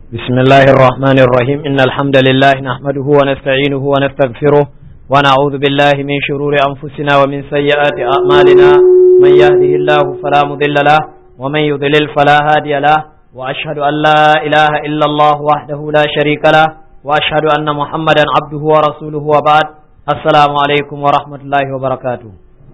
بسم الله الرحمن الرحيم إن الحمد لله نحمده ونستعينه ونستغفره ونعوذ بالله من شرور أنفسنا ومن سيئات أعمالنا من يهده الله فلا مضل له ومن يضلل فلا هادي له وأشهد أن لا إله إلا الله وحده لا شريك له وأشهد أن محمدا عبده ورسوله وبعد السلام عليكم ورحمة الله وبركاته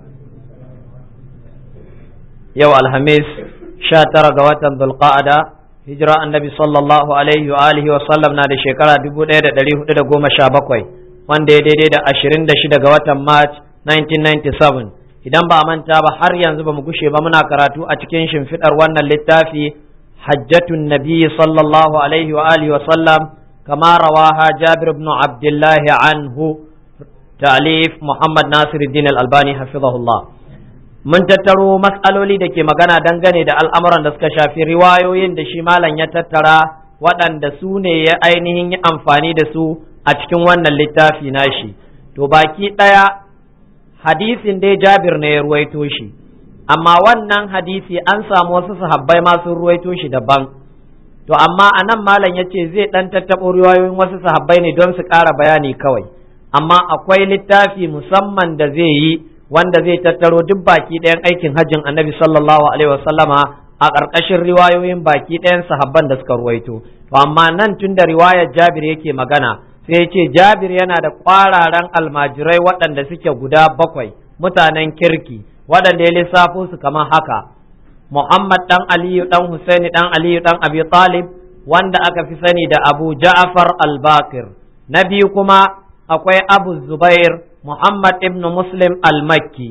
يوم الخميس شاتر قوة ذو القعدة hijira annabi sallallahu alaihi wa alihi wa sallam na da shekara 1417 wanda ya daidai da 26 ga watan March 1997 idan ba a manta ba har yanzu ba mu gushe ba muna karatu a cikin shimfidar wannan littafi hajjatun nabi sallallahu alaihi wa alihi wa sallam kama rawaha Jabir ibn Abdullah anhu ta'lif Muhammad Nasiruddin al-Albani hafizahullah mun tattaro matsaloli da ke magana dangane da al'amuran da suka shafi riwayoyin da shi malam ya tattara waɗanda su ne ya ainihin yi amfani da su a cikin wannan littafi nashi to baki ɗaya hadisin dai jabir ne ya ruwaito shi amma wannan hadisi an samu wasu sahabbai ma sun ruwaito shi daban to amma a nan malam ya ce zai ɗan tattaɓo riwayoyin wasu sahabbai ne don su ƙara bayani kawai amma akwai littafi musamman da zai yi wanda zai tattaro duk baki ɗayan aikin hajjin annabi sallallahu alaihi wasallama a ƙarƙashin riwayoyin baki ɗayan sahabban da suka ruwaito to amma nan tun da riwayar jabir yake magana sai ce jabir yana da ƙwararan almajirai waɗanda suke guda bakwai mutanen kirki waɗanda ya lissafo su kamar haka muhammad ɗan aliyu ɗan husaini ɗan aliyu ɗan abi talib wanda aka fi sani da abu ja'far al-bakir na biyu kuma akwai abu zubair Muhammad ibn Muslim al-Makki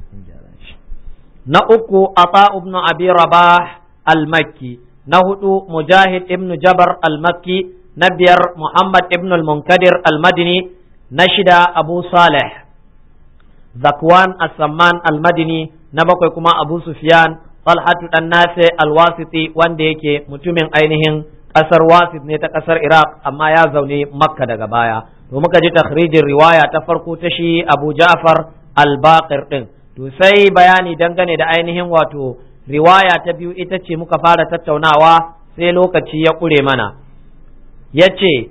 na uku Ata ibn Abi Rabah al-Makki na hudu Mujahid ibn Jabar al-Makki na biyar Muhammad ibn al-Munkadir al-Madini na shida Abu Saleh Zakwan as-Samman al-Madini na bakwai kuma Abu Sufyan Talhatu dan Nafi al-Wasiti wanda yake mutumin ainihin kasar Wasit ne ta kasar Iraq amma ya zaune Makka daga baya to muka ji takhrijin riwaya ta farko ta shi Abu Ja'far al-Baqir din to sai bayani dangane da ainihin wato riwaya ta biyu ita ce muka fara tattaunawa sai lokaci ya kure mana yace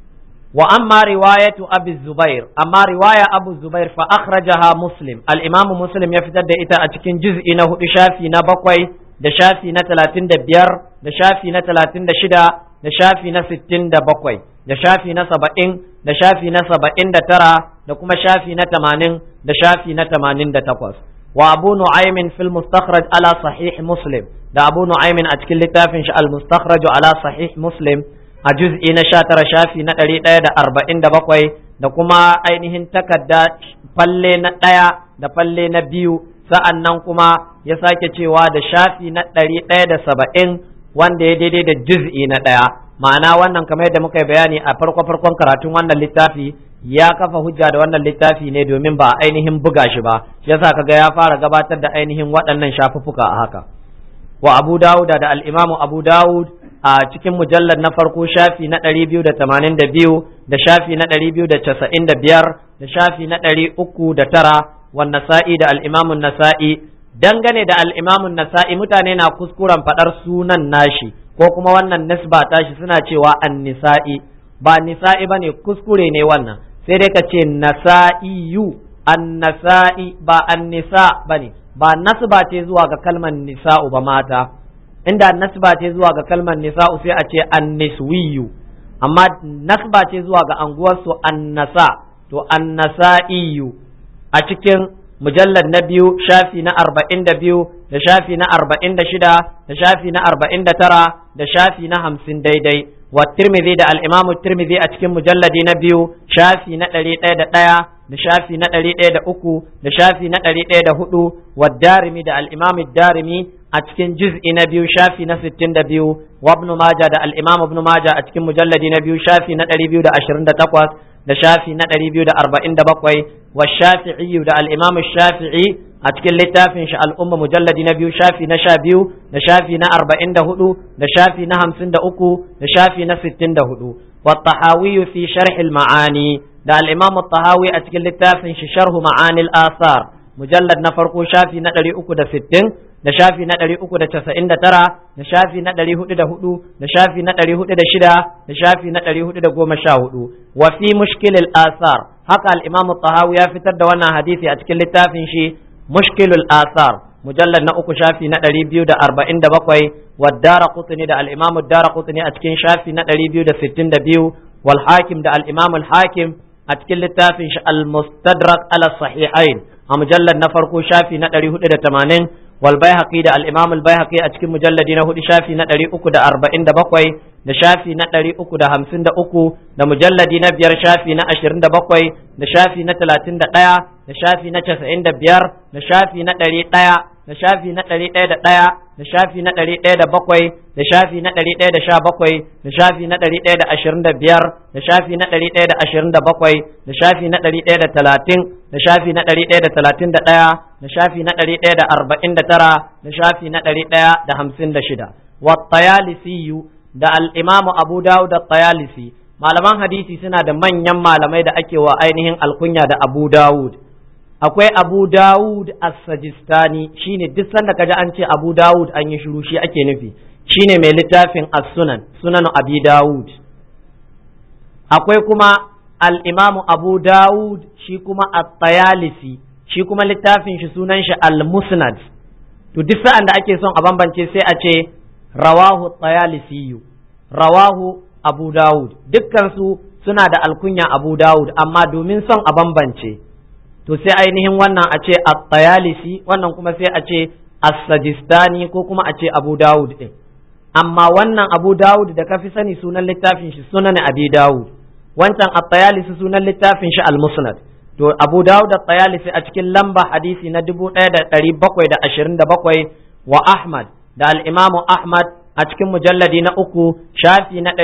wa amma riwayatu Abu Zubair amma riwaya Abu Zubair fa akhrajaha Muslim al-Imam Muslim ya fitar da ita a cikin juz'i na hudu shafi na bakwai da shafi na talatin da biyar da shafi na talatin da shida da shafi na sittin da bakwai da shafi na saba'in da shafi na saba'in da tara da kuma shafi na tamanin da shafi na tamanin da takwas wa abu nu'aymin fil mustakhraj ala sahih muslim da abu nu'aymin a cikin littafin shi al mustakhraj ala sahih muslim a juz'i na sha tara shafi na ɗari ɗaya da arba'in da bakwai da kuma ainihin takarda falle na ɗaya da falle na biyu sa'an nan kuma ya sake cewa da shafi na ɗari ɗaya da saba'in wanda ya daidai da juz'i na ɗaya ma'ana wannan kamar yadda muka yi bayani a farko farkon karatun wannan littafi ya kafa hujja da wannan littafi ne domin ba a ainihin buga shi ba yasa kaga ya fara gabatar da ainihin waɗannan shafuffuka a haka wa abu dawud da al'imamu abu dawud a cikin mujallar na farko shafi na ɗari biyu da tamanin da biyu da shafi na ɗari biyu da casa'in da biyar da shafi na ɗari uku da tara wa nasa'i da al'imamun nasa'i dangane da al'imamun nasa'i mutane na kuskuren faɗar sunan nashi ko kuma wannan nisba tashi suna cewa an nisa'i ba nisa'i ba ne kuskure ne wannan sai dai ka ce nasa'iyu an nasa'i ba an nisa ba ne ba nasba ce zuwa ga kalmar nisa'u ba mata inda nasba ce zuwa ga kalmar nisa'u sai a ce an niswiyu amma nasba ce zuwa ga anguwarsu an nasa to an nasa'iyu a cikin mujallar na biyu shafi na arba'in da biyu da shafi na arba'in da shida da shafi na arba'in da tara da shafi na hamsin daidai wa tirmidhi da al'imamu tirmidhi a cikin mujalladi na biyu shafi na ɗari ɗaya da ɗaya da shafi na ɗari ɗaya da uku da shafi na ɗari ɗaya da hudu wa darimi da al'imamu darimi a cikin juz'i na biyu shafi na sittin da biyu wa ibn maja da al'imamu ibn maja a cikin mujalladi na biyu shafi na ɗari biyu da ashirin da takwas da shafi na ɗari biyu da arba'in da bakwai wa shafi'i da al'imamu shafi'i a cikin littafin shi al'umma mujalladi na biyu shafi na sha biyu da shafi na arba'in da hudu da shafi na hamsin da uku da shafi na sittin da hudu wa tahawi fi sharhil ma'ani da al'imamu tahawi a cikin littafin shi sharhu ma'anil asar mujallad na farko shafi na ɗari uku da sittin da shafi na ɗari uku da casa'in da tara da shafi na ɗari hudu da hudu da shafi na ɗari hudu da shida da shafi na ɗari hudu da goma sha hudu wa fi mushkilil asar haka al-imam tahawi ya fitar da wannan hadisi a cikin littafin shi mushkilul asar mujallad na uku shafi na ɗari biyu da arba'in da bakwai wa dara kutuni da al-imam dara kutuni a cikin shafi na ɗari biyu da sittin da biyu wal hakim da al-imam al-hakim a cikin littafin shi al-mustadrak ala sahihain a mujallar na farko shafi na ɗari hudu da tamanin wal baihaqi da al-imam al-baihaqi a cikin mujalladi na hudu shafi na ɗari uku da arba'in da bakwai da shafi na ɗari uku da hamsin da uku da mujalladi na biyar shafi na ashirin da bakwai da shafi na talatin da ɗaya da shafi na casa'in da biyar da shafi na ɗari ɗaya da shafi na ɗari ɗaya da ɗaya da shafi na ɗari ɗaya da bakwai da shafi na ɗari ɗaya da sha bakwai da shafi na ɗari ɗaya da ashirin da biyar da shafi na ɗari ɗaya da ashirin da bakwai da shafi na ɗari ɗaya da talatin da shafi na ɗari ɗaya da talatin da ɗaya da shafi na ɗari ɗaya da arba'in da tara da shafi na ɗari ɗaya da hamsin da shida wa tayalisiyu da al'imamu abu dawud da tayalisi malaman hadisi suna da manyan malamai da ake wa ainihin alkunya da abu dawud akwai abu dawud as-sajistani shine duk sanda kaji an ce abu dawud an yi shiru shi ake nufi shine mai littafin as-sunan sunan abi dawud akwai kuma al-imamu abu dawud shi kuma at-tayalisi shi kuma littafin shi sunan shi al-musnad to duk sa'an da ake son a bambance sai a ce rawahu at-tayalisi rawahu abu dawud dukkan su suna da alkunya abu dawud amma domin son a bambance to sai ainihin wannan a ce at-tayalisi wannan kuma sai a ce as-sajistani ko kuma a ce abu dawud din amma wannan abu dawud da kafi sani sunan littafin shi sunan abi dawud wancan at-tayalisi sunan littafin shi al-musnad to abu dawud at-tayalisi a cikin lamba hadisi na 1727 wa ahmad da al-imamu ahmad a cikin mujalladi na uku shafi na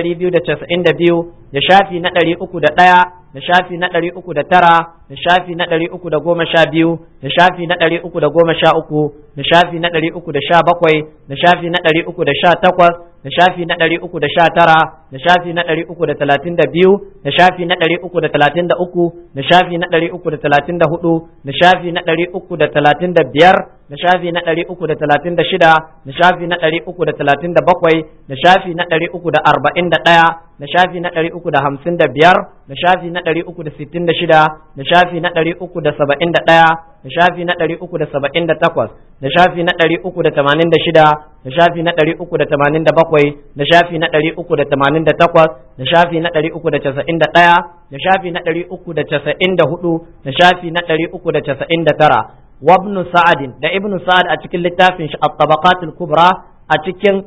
292 da shafi na 301 da shafi na ɗari uku da tara da shafi na ɗari uku da goma sha biyu da shafi na ɗari uku da goma sha uku da shafi na ɗari uku da sha bakwai da shafi na ɗari uku da sha takwas da shafi na ɗari uku da sha tara da shafi na ɗari uku da talatin da biyu da shafi na ɗari uku da talatin da uku da shafi na ɗari uku da talatin da hudu da shafi na ɗari uku da talatin da biyar da shafi na ɗari uku da talatin da shida da shafi na ɗari uku da talatin da bakwai da shafi na ɗari uku da arba'in da ɗaya da shafi na ɗari uku da hamsin da biyar da shafi na ɗari uku da sittin da shida da shafi na ɗari uku da saba'in da ɗaya da shafi na ɗari uku da saba'in da takwas da shafi na ɗari uku da tamanin da shida da shafi na ɗari uku da tamanin da bakwai da shafi na ɗari uku da tamanin da takwas da shafi na ɗari uku da casa'in da ɗaya da shafi na ɗari uku da casa'in da hudu da shafi na ɗari uku da casa'in da tara وابن سعد da ibn sa'ad a cikin littafin shi at-tabaqat al-kubra a cikin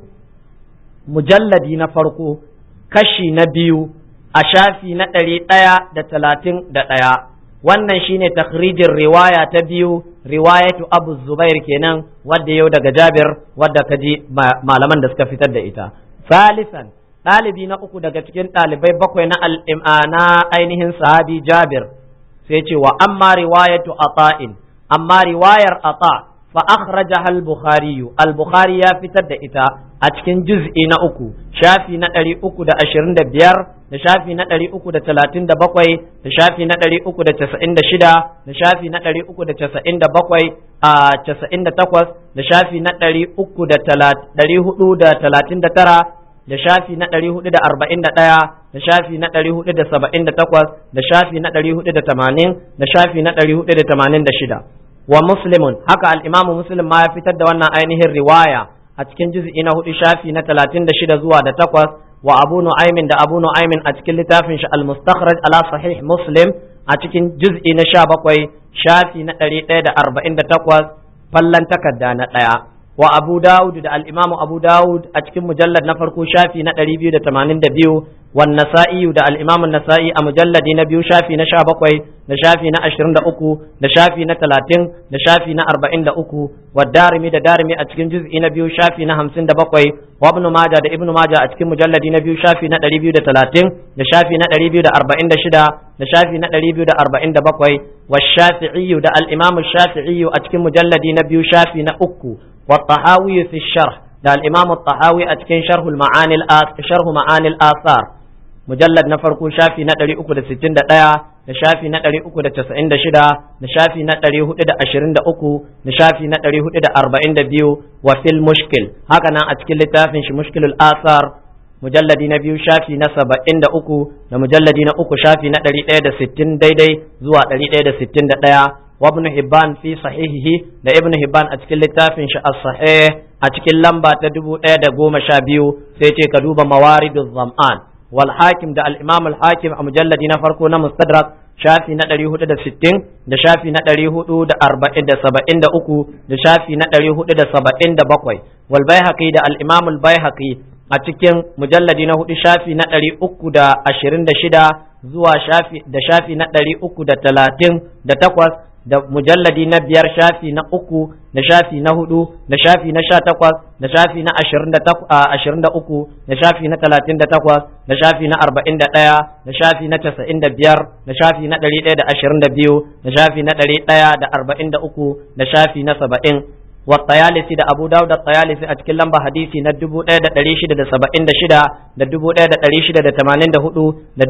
mujalladi na farko kashi na biyu a shafi na ɗari ɗaya da talatin da ɗaya wannan shine takhrijin riwaya ta biyu riwayatu abu zubair kenan wadda yau daga jabir wadda kaji malaman da suka fitar da ita salisan ɗalibi na uku daga cikin ɗalibai bakwai na na ainihin sahabi jabir sai ce wa amma riwayatu ata'in amma riwayar ata fa akhrajaha al-bukhari al-bukhari ya fitar da ita a cikin juz'i na uku shafi na ɗari uku da ashirin da biyar da shafi na ɗari uku da talatin da bakwai da shafi na ɗari uku da casa'in da shida da shafi na ɗari uku da casa'in da bakwai a casa'in da takwas da shafi na ɗari uku da ɗari hudu da talatin da tara da shafi na ɗari hudu da arba'in da ɗaya da shafi na ɗari hudu da saba'in da takwas da shafi na ɗari hudu da tamanin da shafi na ɗari hudu da tamanin da shida wa muslimun haka al'imamu muslim ma ya fitar da wannan ainihin riwaya a cikin juz'i na hudu shafi na talatin da shida zuwa da takwas wa abu nu'aymin da abu nu'aymin a cikin littafin shi al-mustakhraj ala sahih muslim a cikin juz'i na sha bakwai shafi na ɗari ɗaya da arba'in da takwas fallan takarda na ɗaya wa abu dawud da al-imamu abu dawud a cikin mujallar na farko shafi na ɗari biyu da tamanin da biyu wan nasa'i da al-imamu nasa'i a mujalladi na biyu shafi na sha bakwai da shafi na ashirin da uku da shafi na talatin da shafi na arba'in da uku wa darimi da darimi a cikin juz'i na biyu shafi na hamsin da bakwai wa ibnu maja da ibnu maja a cikin mujalladi na biyu shafi na ɗari biyu da talatin da shafi na ɗari biyu da arba'in da shida da shafi na ɗari biyu da arba'in da bakwai wa shafi'i da al-imamu shafi'i a cikin mujalladi na biyu shafi na uku wa tahawi fi sharh da al-imamu tahawi a cikin sharhul ma'anil sharhu ma'anil athar mujallad na farko shafi na 361 da shafi na 396 da shafi na 423 da shafi na 442 wa fil mushkil haka nan a cikin littafin shi mushkilul asar mujalladi na biyu shafi na saba'in da uku da mujalladi na uku shafi na ɗari ɗaya da sittin daidai zuwa ɗari ɗaya da sittin da ɗaya wa ibn hibban fi sahihihi da ibn hibban a cikin littafin shi as-sahih a cikin lamba ta dubu ɗaya da goma sha biyu sai ce ka duba mawariduz zam'an wal hakim da al-imam al-hakim a mujalladi na farko na mustadrak shafi na ɗari hudu da sittin da shafi na ɗari hudu da arba'in da saba'in da uku da shafi na ɗari hudu da saba'in da bakwai wal baihaqi da al-imam al-baihaqi a cikin mujalladi na hudu shafi na ɗari uku da ashirin da shida zuwa shafi da shafi na ɗari uku da talatin da takwas da mujalladi na biyar shafi na uku da shafi na hudu da shafi na sha takwas da shafi na ashirin da uku da shafi na talatin da takwas da shafi na arba'in da ɗaya da shafi na casa'in da biyar da shafi na ɗari ɗaya da ashirin da biyu da shafi na ɗari ɗaya da arba'in da uku da shafi na saba'in والطيالسي da Abu Dawud الطيالسي a cikin lamba hadisi na 1676 da 1684 da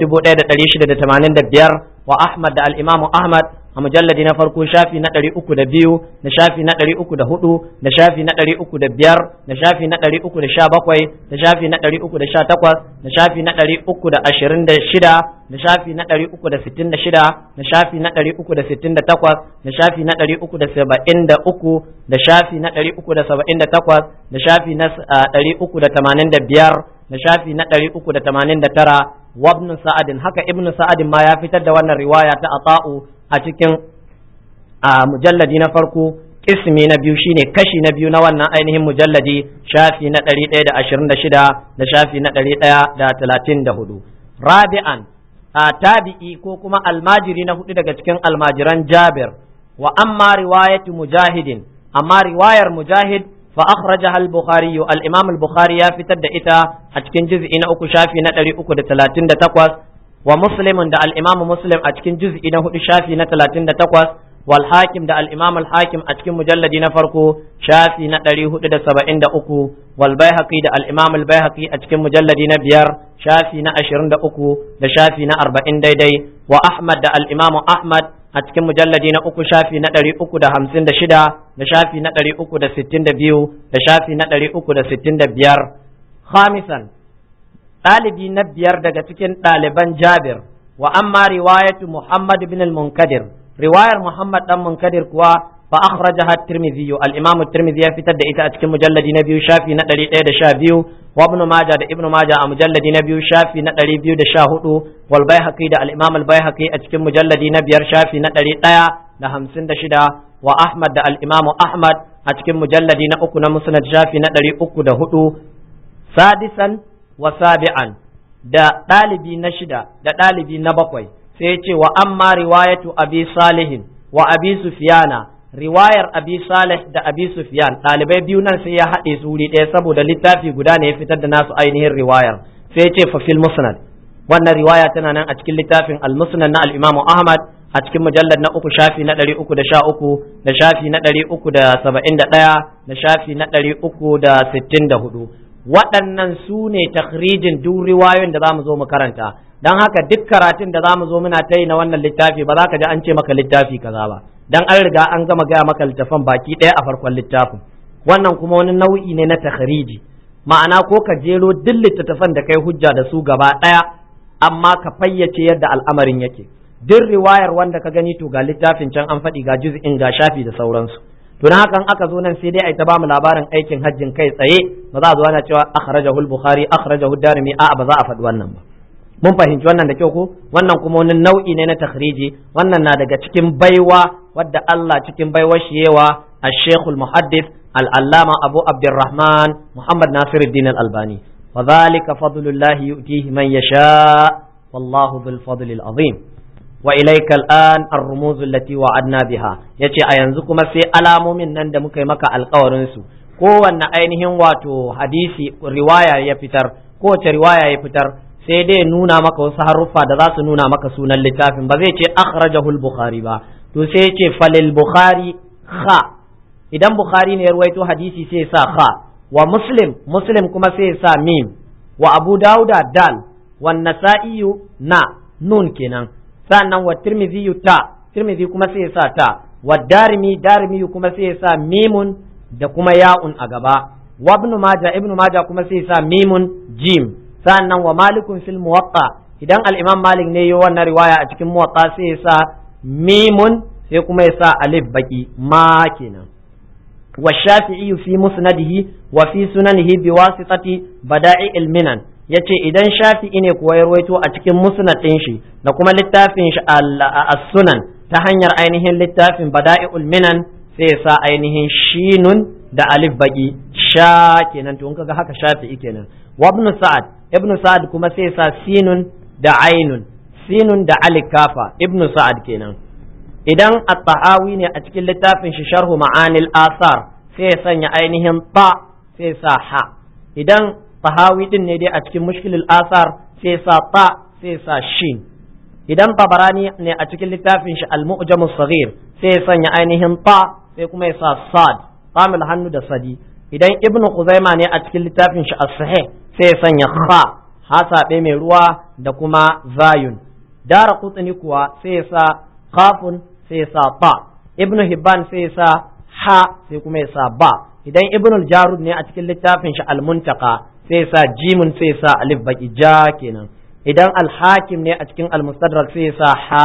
1685 wa Ahmad da al-Imam Ahmad a mujalladi na farko shafi na ɗari uku da biyu da shafi na ɗari uku da hudu da shafi na ɗari uku da biyar da shafi na ɗari uku da sha bakwai da shafi na ɗari uku da sha takwas da shafi na ɗari uku da ashirin da shida da shafi na ɗari uku da sittin da shida da shafi na ɗari uku da sittin da takwas da shafi na ɗari uku da saba'in da uku da shafi na ɗari uku da saba'in da takwas da shafi na ɗari uku da tamanin da biyar da shafi na ɗari uku da tamanin da tara wabnu sa'adin haka ibnu sa'adin ma ya fitar da wannan riwaya ta ata'u a cikin a mujalladi na farko ismi na biyu shine kashi na biyu na wannan ainihin mujalladi shafi na ɗari ɗaya da ashirin da shida da shafi na ɗari ɗaya da talatin da hudu rabi'an a tabi'i ko kuma almajiri na hudu daga cikin almajiran jabir wa amma riwayatu mujahidin amma riwayar mujahid fa akhrajaha al-bukhari al-imam al-bukhari ya fitar da ita a cikin juz'i na uku shafi na ɗari uku da talatin da takwas wa muslimin da al-imam muslim a cikin juz'i na hudu shafi na talatin da takwas wal hakim da al-imam al-hakim a cikin mujalladi na farko shafi na ɗari hudu da saba'in da uku wal baihaqi da al-imam al-baihaqi a cikin mujalladi na biyar shafi na ashirin da uku da shafi na arba'in daidai wa ahmad da al-imam ahmad a cikin mujalladi na uku shafi na ɗari uku da hamsin da shida da shafi na ɗari uku da sittin da biyu da shafi na ɗari uku da sittin da biyar khamisan ɗalibi na biyar daga cikin ɗaliban jabir wa amma riwayatu muhammad bin al-munkadir riwayar muhammad dan munkadir kuwa fa akhrajaha at-tirmidhi al-imam at-tirmidhi ya fitar da ita a cikin mujalladi na biyu shafi na 112 wa ibn majah da ibn majah a mujalladi na biyu shafi na 214 wal baihaqi da al-imam al-baihaqi a cikin mujalladi na biyar shafi na 156 wa ahmad da al-imam ahmad a cikin mujalladi na uku na musnad shafi na 304 sadisan wa sabi'an da ɗalibi na shida da ɗalibi na bakwai sai ya ce wa amma riwayatu abi salihin wa abi sufyana riwayar abi salih da abi sufyan ɗalibai biyu nan sai ya haɗe su wuri ɗaya saboda littafi guda ne ya fitar da nasu ainihin riwayar sai ya ce fa fil musnad wannan riwaya tana nan a cikin littafin al musnad na al imamu ahmad a cikin mujallar na uku shafi na ɗari uku da sha uku da shafi na ɗari uku da saba'in da ɗaya da shafi na ɗari uku da sittin da hudu waɗannan su ne takhrijin duk riwayoyin da za mu zo mu karanta don haka duk karatun da za mu zo muna ta yi na wannan littafi ba za ka ji an ce maka littafi kaza ba dan an riga an gama gaya maka littafan baki ɗaya a farkon littafin wannan kuma wani nau'i ne na takhriji ma'ana ko ka jero duk littattafan da kai hujja da su gaba ɗaya amma ka fayyace yadda al'amarin yake duk riwayar wanda ka gani to ga littafin can an faɗi ga juz'in ga shafi da sauransu to na hakan aka zo nan sai dai ai ta bamu labarin aikin hajjin kai tsaye ba za a zo ana cewa akhrajahu al-bukhari akhrajahu ad-darimi a'a ba za a faɗi wannan ba mun fahimci wannan da kyau ko wannan kuma wani nau'i ne na takhriji wannan na daga cikin baiwa wadda Allah cikin baiwar shi yawa al-Sheikh al-Muhaddith al-Allama Abu Abdurrahman Muhammad Nasiruddin al-Albani wa dhalika fadlullahi yu'tihi man yasha wallahu bil fadli al-azim wa ilaika al'an ar-rumuz allati wa'adna biha yace a yanzu kuma sai alamomin nan da muka yi maka alƙawarin su kowanne ainihin wato hadisi riwaya ya fitar kowace riwaya ya fitar sai dai nuna maka wasu haruffa da za su nuna maka sunan littafin ba zai ce akhrajahu al-bukhari ba to sai yace falil bukhari kha idan bukhari ne ya ruwaito hadisi sai sa kha wa muslim muslim kuma sai sa mim wa abu dauda dal wan nasa'i na nun kenan sannan wa tirmidhi ta tirmidhi kuma sai ya sa ta wa darimi darimi kuma sai ya sa mimun da kuma ya'un a gaba wa ibnu maja ibnu maja kuma sai ya sa mimun jim sannan wa malikun fil muwatta idan al-imam malik ne yi wannan riwaya a cikin muwatta sai ya sa mimun sai kuma ya sa alif baki ma kenan wa shafi'i fi musnadihi wa fi sunanihi bi wasitati bada'i ilminan yace idan shafi'i ne kuwa ya rawaito a cikin musnad ɗin shi da kuma littafin shi as-sunan ta hanyar ainihin littafin bada'i'ul minan sai ya sa ainihin shinun da alif baki sha kenan to in kaga haka shafi'i kenan wa ibn sa'ad ibn sa'ad kuma sai ya sa sinun da ainun sinun da alif kafa ibn sa'ad kenan idan at-tahawi ne a cikin littafin shi sharhu ma'anil asar sai ya sanya ainihin ta sai ya sa ha idan tahawi din ne dai a cikin mushkilul asar sai ya sa ta sai ya sa shin idan tabarani ne a cikin littafin shi al-mu'jam saghir sai ya sanya ainihin ta sai kuma ya sa sad tamil hannu da sadi idan ibnu khuzaima ne a cikin littafin shi as-sahih sai ya sanya kha hasabe mai ruwa da kuma zayun dara kutsini kuwa sai ya sa khafun sai ya sa ba ibnu hibban sai ya sa ha sai kuma ya sa ba idan ibnu jarud ne a cikin littafin shi al-muntaka sai ya sa jimun sai ya sa alif baki ja kenan idan al-hakim ne a cikin al-mustadrak sai ya sa ha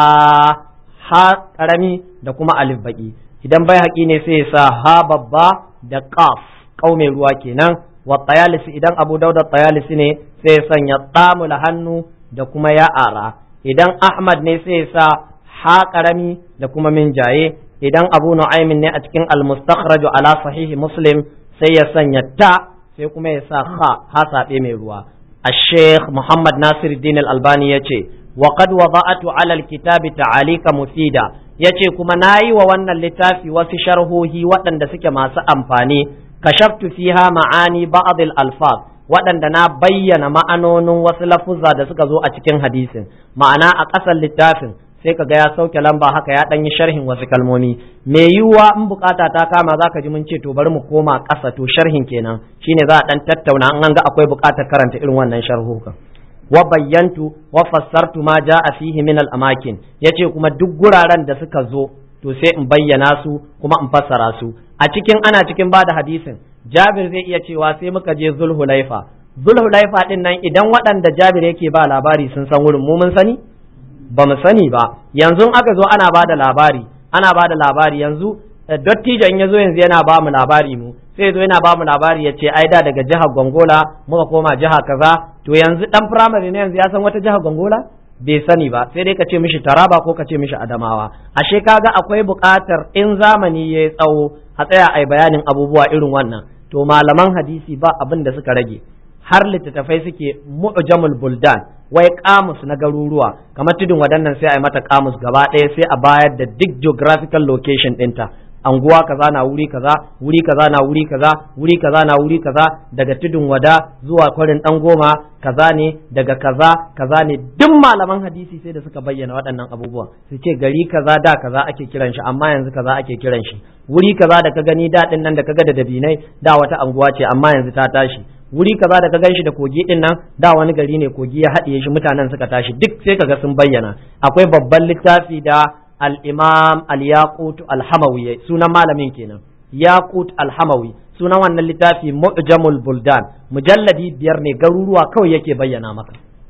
ha karami da kuma alif baki idan bai haƙi ne sai ya sa ha babba da qaf mai ruwa kenan wa tayalisi idan abu dauda tayalisi ne sai ya sanya tamul hannu da kuma ya ara idan ahmad ne sai ya sa ha karami da kuma min jaye idan abu nu'aymin ne a cikin al-mustakhraj ala sahihi muslim sai ya sanya ta sai kuma ya sa ha ha sabe mai ruwa الشيخ محمد ناصر الدين الألباني يتي وقد وضعت على الكتاب تعاليق مفيدة yace kuma nayi wa wannan littafi wasu sharhohi waɗanda suke masu amfani kashaftu fiha ma'ani ba'd al-alfaz waɗanda na bayyana ma'anonin wasu lafuzza da suka zo a cikin hadisin ma'ana a ƙasar littafin sai ka ga ya sauke lamba haka ya ɗan yi sharhin wasu kalmomi me yiwuwa in bukata ta kama za ka ji mun ce to bari mu koma ƙasa to sharhin kenan shine za a ɗan tattauna an ga akwai buƙatar karanta irin wannan sharhukan wa bayyantu wa fassartu ma ja'a fihi min al amakin yace kuma duk guraren da suka zo to sai in bayyana su kuma in fassara su a cikin ana cikin bada hadisin Jabir zai iya cewa sai muka je Zulhulaifa Zulhulaifa din nan idan waɗanda Jabir yake ba labari sun san wurin mu mun sani ba mu sani ba yanzu aka zo ana ba da labari ana ba da labari yanzu dattijan ya zo yanzu yana ba mu labari mu sai zo yana ba mu labari ya ce ai da daga jihar gongola muka koma jiha kaza to yanzu dan firamare ne yanzu ya san wata jihar gongola bai sani ba sai dai ka ce mishi taraba ko ka ce mishi adamawa ashe kaga akwai buƙatar in zamani ya yi tsawo a tsaya ai bayanin abubuwa irin wannan to malaman hadisi ba abin da suka rage har littattafai suke mu'jamul buldan wai kamus na garuruwa kamar tudun waɗannan sai a yi mata kamus gaba ɗaya sai a bayar da duk geographical location ɗinta anguwa kaza na wuri kaza wuri kaza na wuri kaza wuri kaza na wuri kaza daga tudun wada zuwa kwarin dan goma kaza ne daga kaza kaza ne duk malaman hadisi sai da suka bayyana waɗannan abubuwa su ce gari kaza da kaza ake kiran shi amma yanzu kaza ake kiran shi wuri kaza da ka gani daɗin nan da ka ga da dabinai da wata anguwa ce amma yanzu ta tashi wuri kaza da ka gan shi da kogi din nan da wani gari ne kogi ya haɗiye shi mutanen suka tashi duk sai kaga sun bayyana akwai babban littafi da al-imam al-yaqut al-hamawi sunan malamin kenan yaqut al-hamawi sunan wannan littafi mu'jamul buldan mujalladi biyar ne garuruwa kawai yake bayyana maka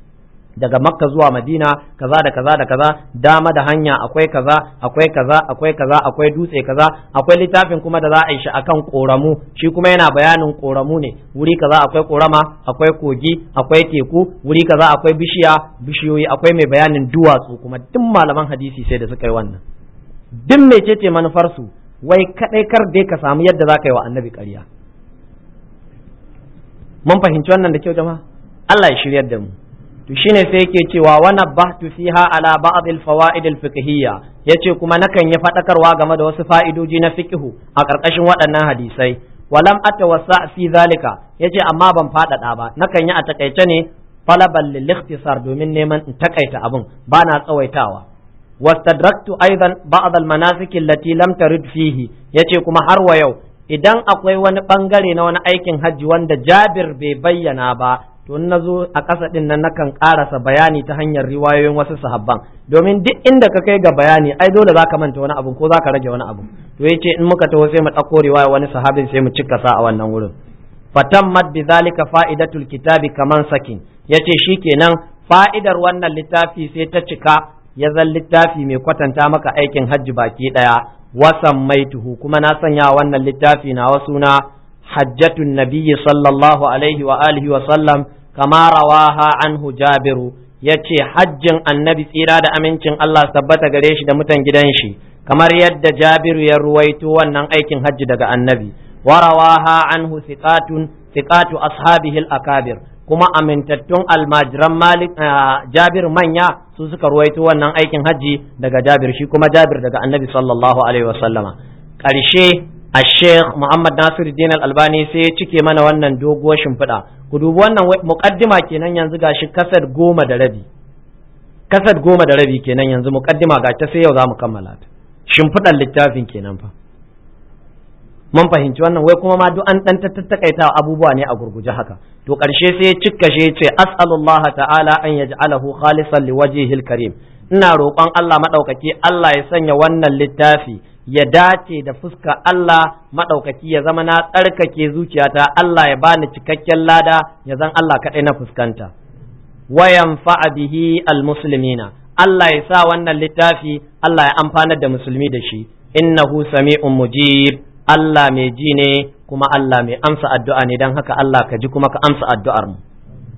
daga makka zuwa madina kaza da kaza da kaza dama da hanya akwai kaza akwai kaza akwai kaza akwai dutse kaza akwai littafin kuma da za a yi shi akan koramu shi kuma yana bayanin koramu ne wuri kaza akwai korama akwai kogi akwai teku wuri kaza akwai bishiya bishiyoyi akwai mai bayanin duwatsu kuma duk malaman hadisi sai da suka yi wannan duk mecece manufar su wai kadai kar dai ka samu yadda za ka yi wa annabi ƙarya mun fahimci wannan da kyau jama'a Allah ya shiryar da mu to shine sai yake cewa wa nabbahtu fiha ala ba'd al-fawaid al-fiqhiyya yace kuma nakan yi fadakarwa game da wasu fa'idoji na fiqhu a karkashin waɗannan hadisai walam atawassa fi zalika yace amma ban fadada ba nakan yi a takaice ne talaban lil ikhtisar domin neman in takaita abun bana tsawaitawa wastadraktu aidan ba'd al-manasik allati lam tarid fihi yace kuma har wa yau idan akwai wani bangare na wani aikin hajji wanda Jabir bai bayyana ba to in nazo a ƙasa din nan nakan ƙarasa bayani ta hanyar riwayoyin wasu sahabban domin duk inda ka kai ga bayani ai dole zaka manta wani abu ko zaka rage wani abu to yace in muka taho sai mu ɗauko riwaya wani sahabin sai mu cika sa a wannan wurin fatammat bi zalika fa'idatul kitabi kaman sakin yace shikenan fa'idar wannan littafi sai ta cika ya zan littafi mai kwatanta maka aikin hajji baki daya wasan maituhu kuma na sanya wannan littafi na wasu na hajjatun nabiyyi sallallahu alaihi wa alihi wa sallam kama rawaha anhu jabiru yace hajjin annabi tsira da amincin Allah tabbata gare shi da mutan gidan shi kamar yadda jabiru ya ruwaito wannan aikin hajji daga annabi warawaha anhu thiqatun thiqatu ashabihi al-akabir kuma amintattun almajiran malik jabir manya su suka ruwaito wannan aikin hajji daga jabir shi kuma jabir daga annabi sallallahu alaihi wasallama ƙarshe a sheikh muhammad nasir din albani sai ya cike mana wannan doguwar shimfiɗa ku dubi wannan muqaddima kenan yanzu gashi kasad goma da rabi kasad goma da rabi kenan yanzu muqaddima ga ta sai yau za mu kammala ta shimfiɗar littafin kenan fa mun fahimci wannan wai kuma ma duk an dan tattakaita abubuwa ne a gurguje haka to ƙarshe sai ya cikka shi ce as'alullah ta'ala an yaj'alahu khalisan liwajhihil karim ina roƙon Allah madaukaki Allah ya sanya wannan littafi ya dace da fuska Allah madaukaki ya zama na tsarkake zuciyata Allah ya bani cikakken lada ya zan Allah kaɗai na fuskanta wayan fa'a bihi almuslimina Allah ya sa wannan littafi Allah ya amfanar da musulmi da shi innahu sami'un mujib Allah mai ji ne kuma Allah mai amsa addu'a ne don haka Allah ka ji kuma ka amsa addu'ar mu.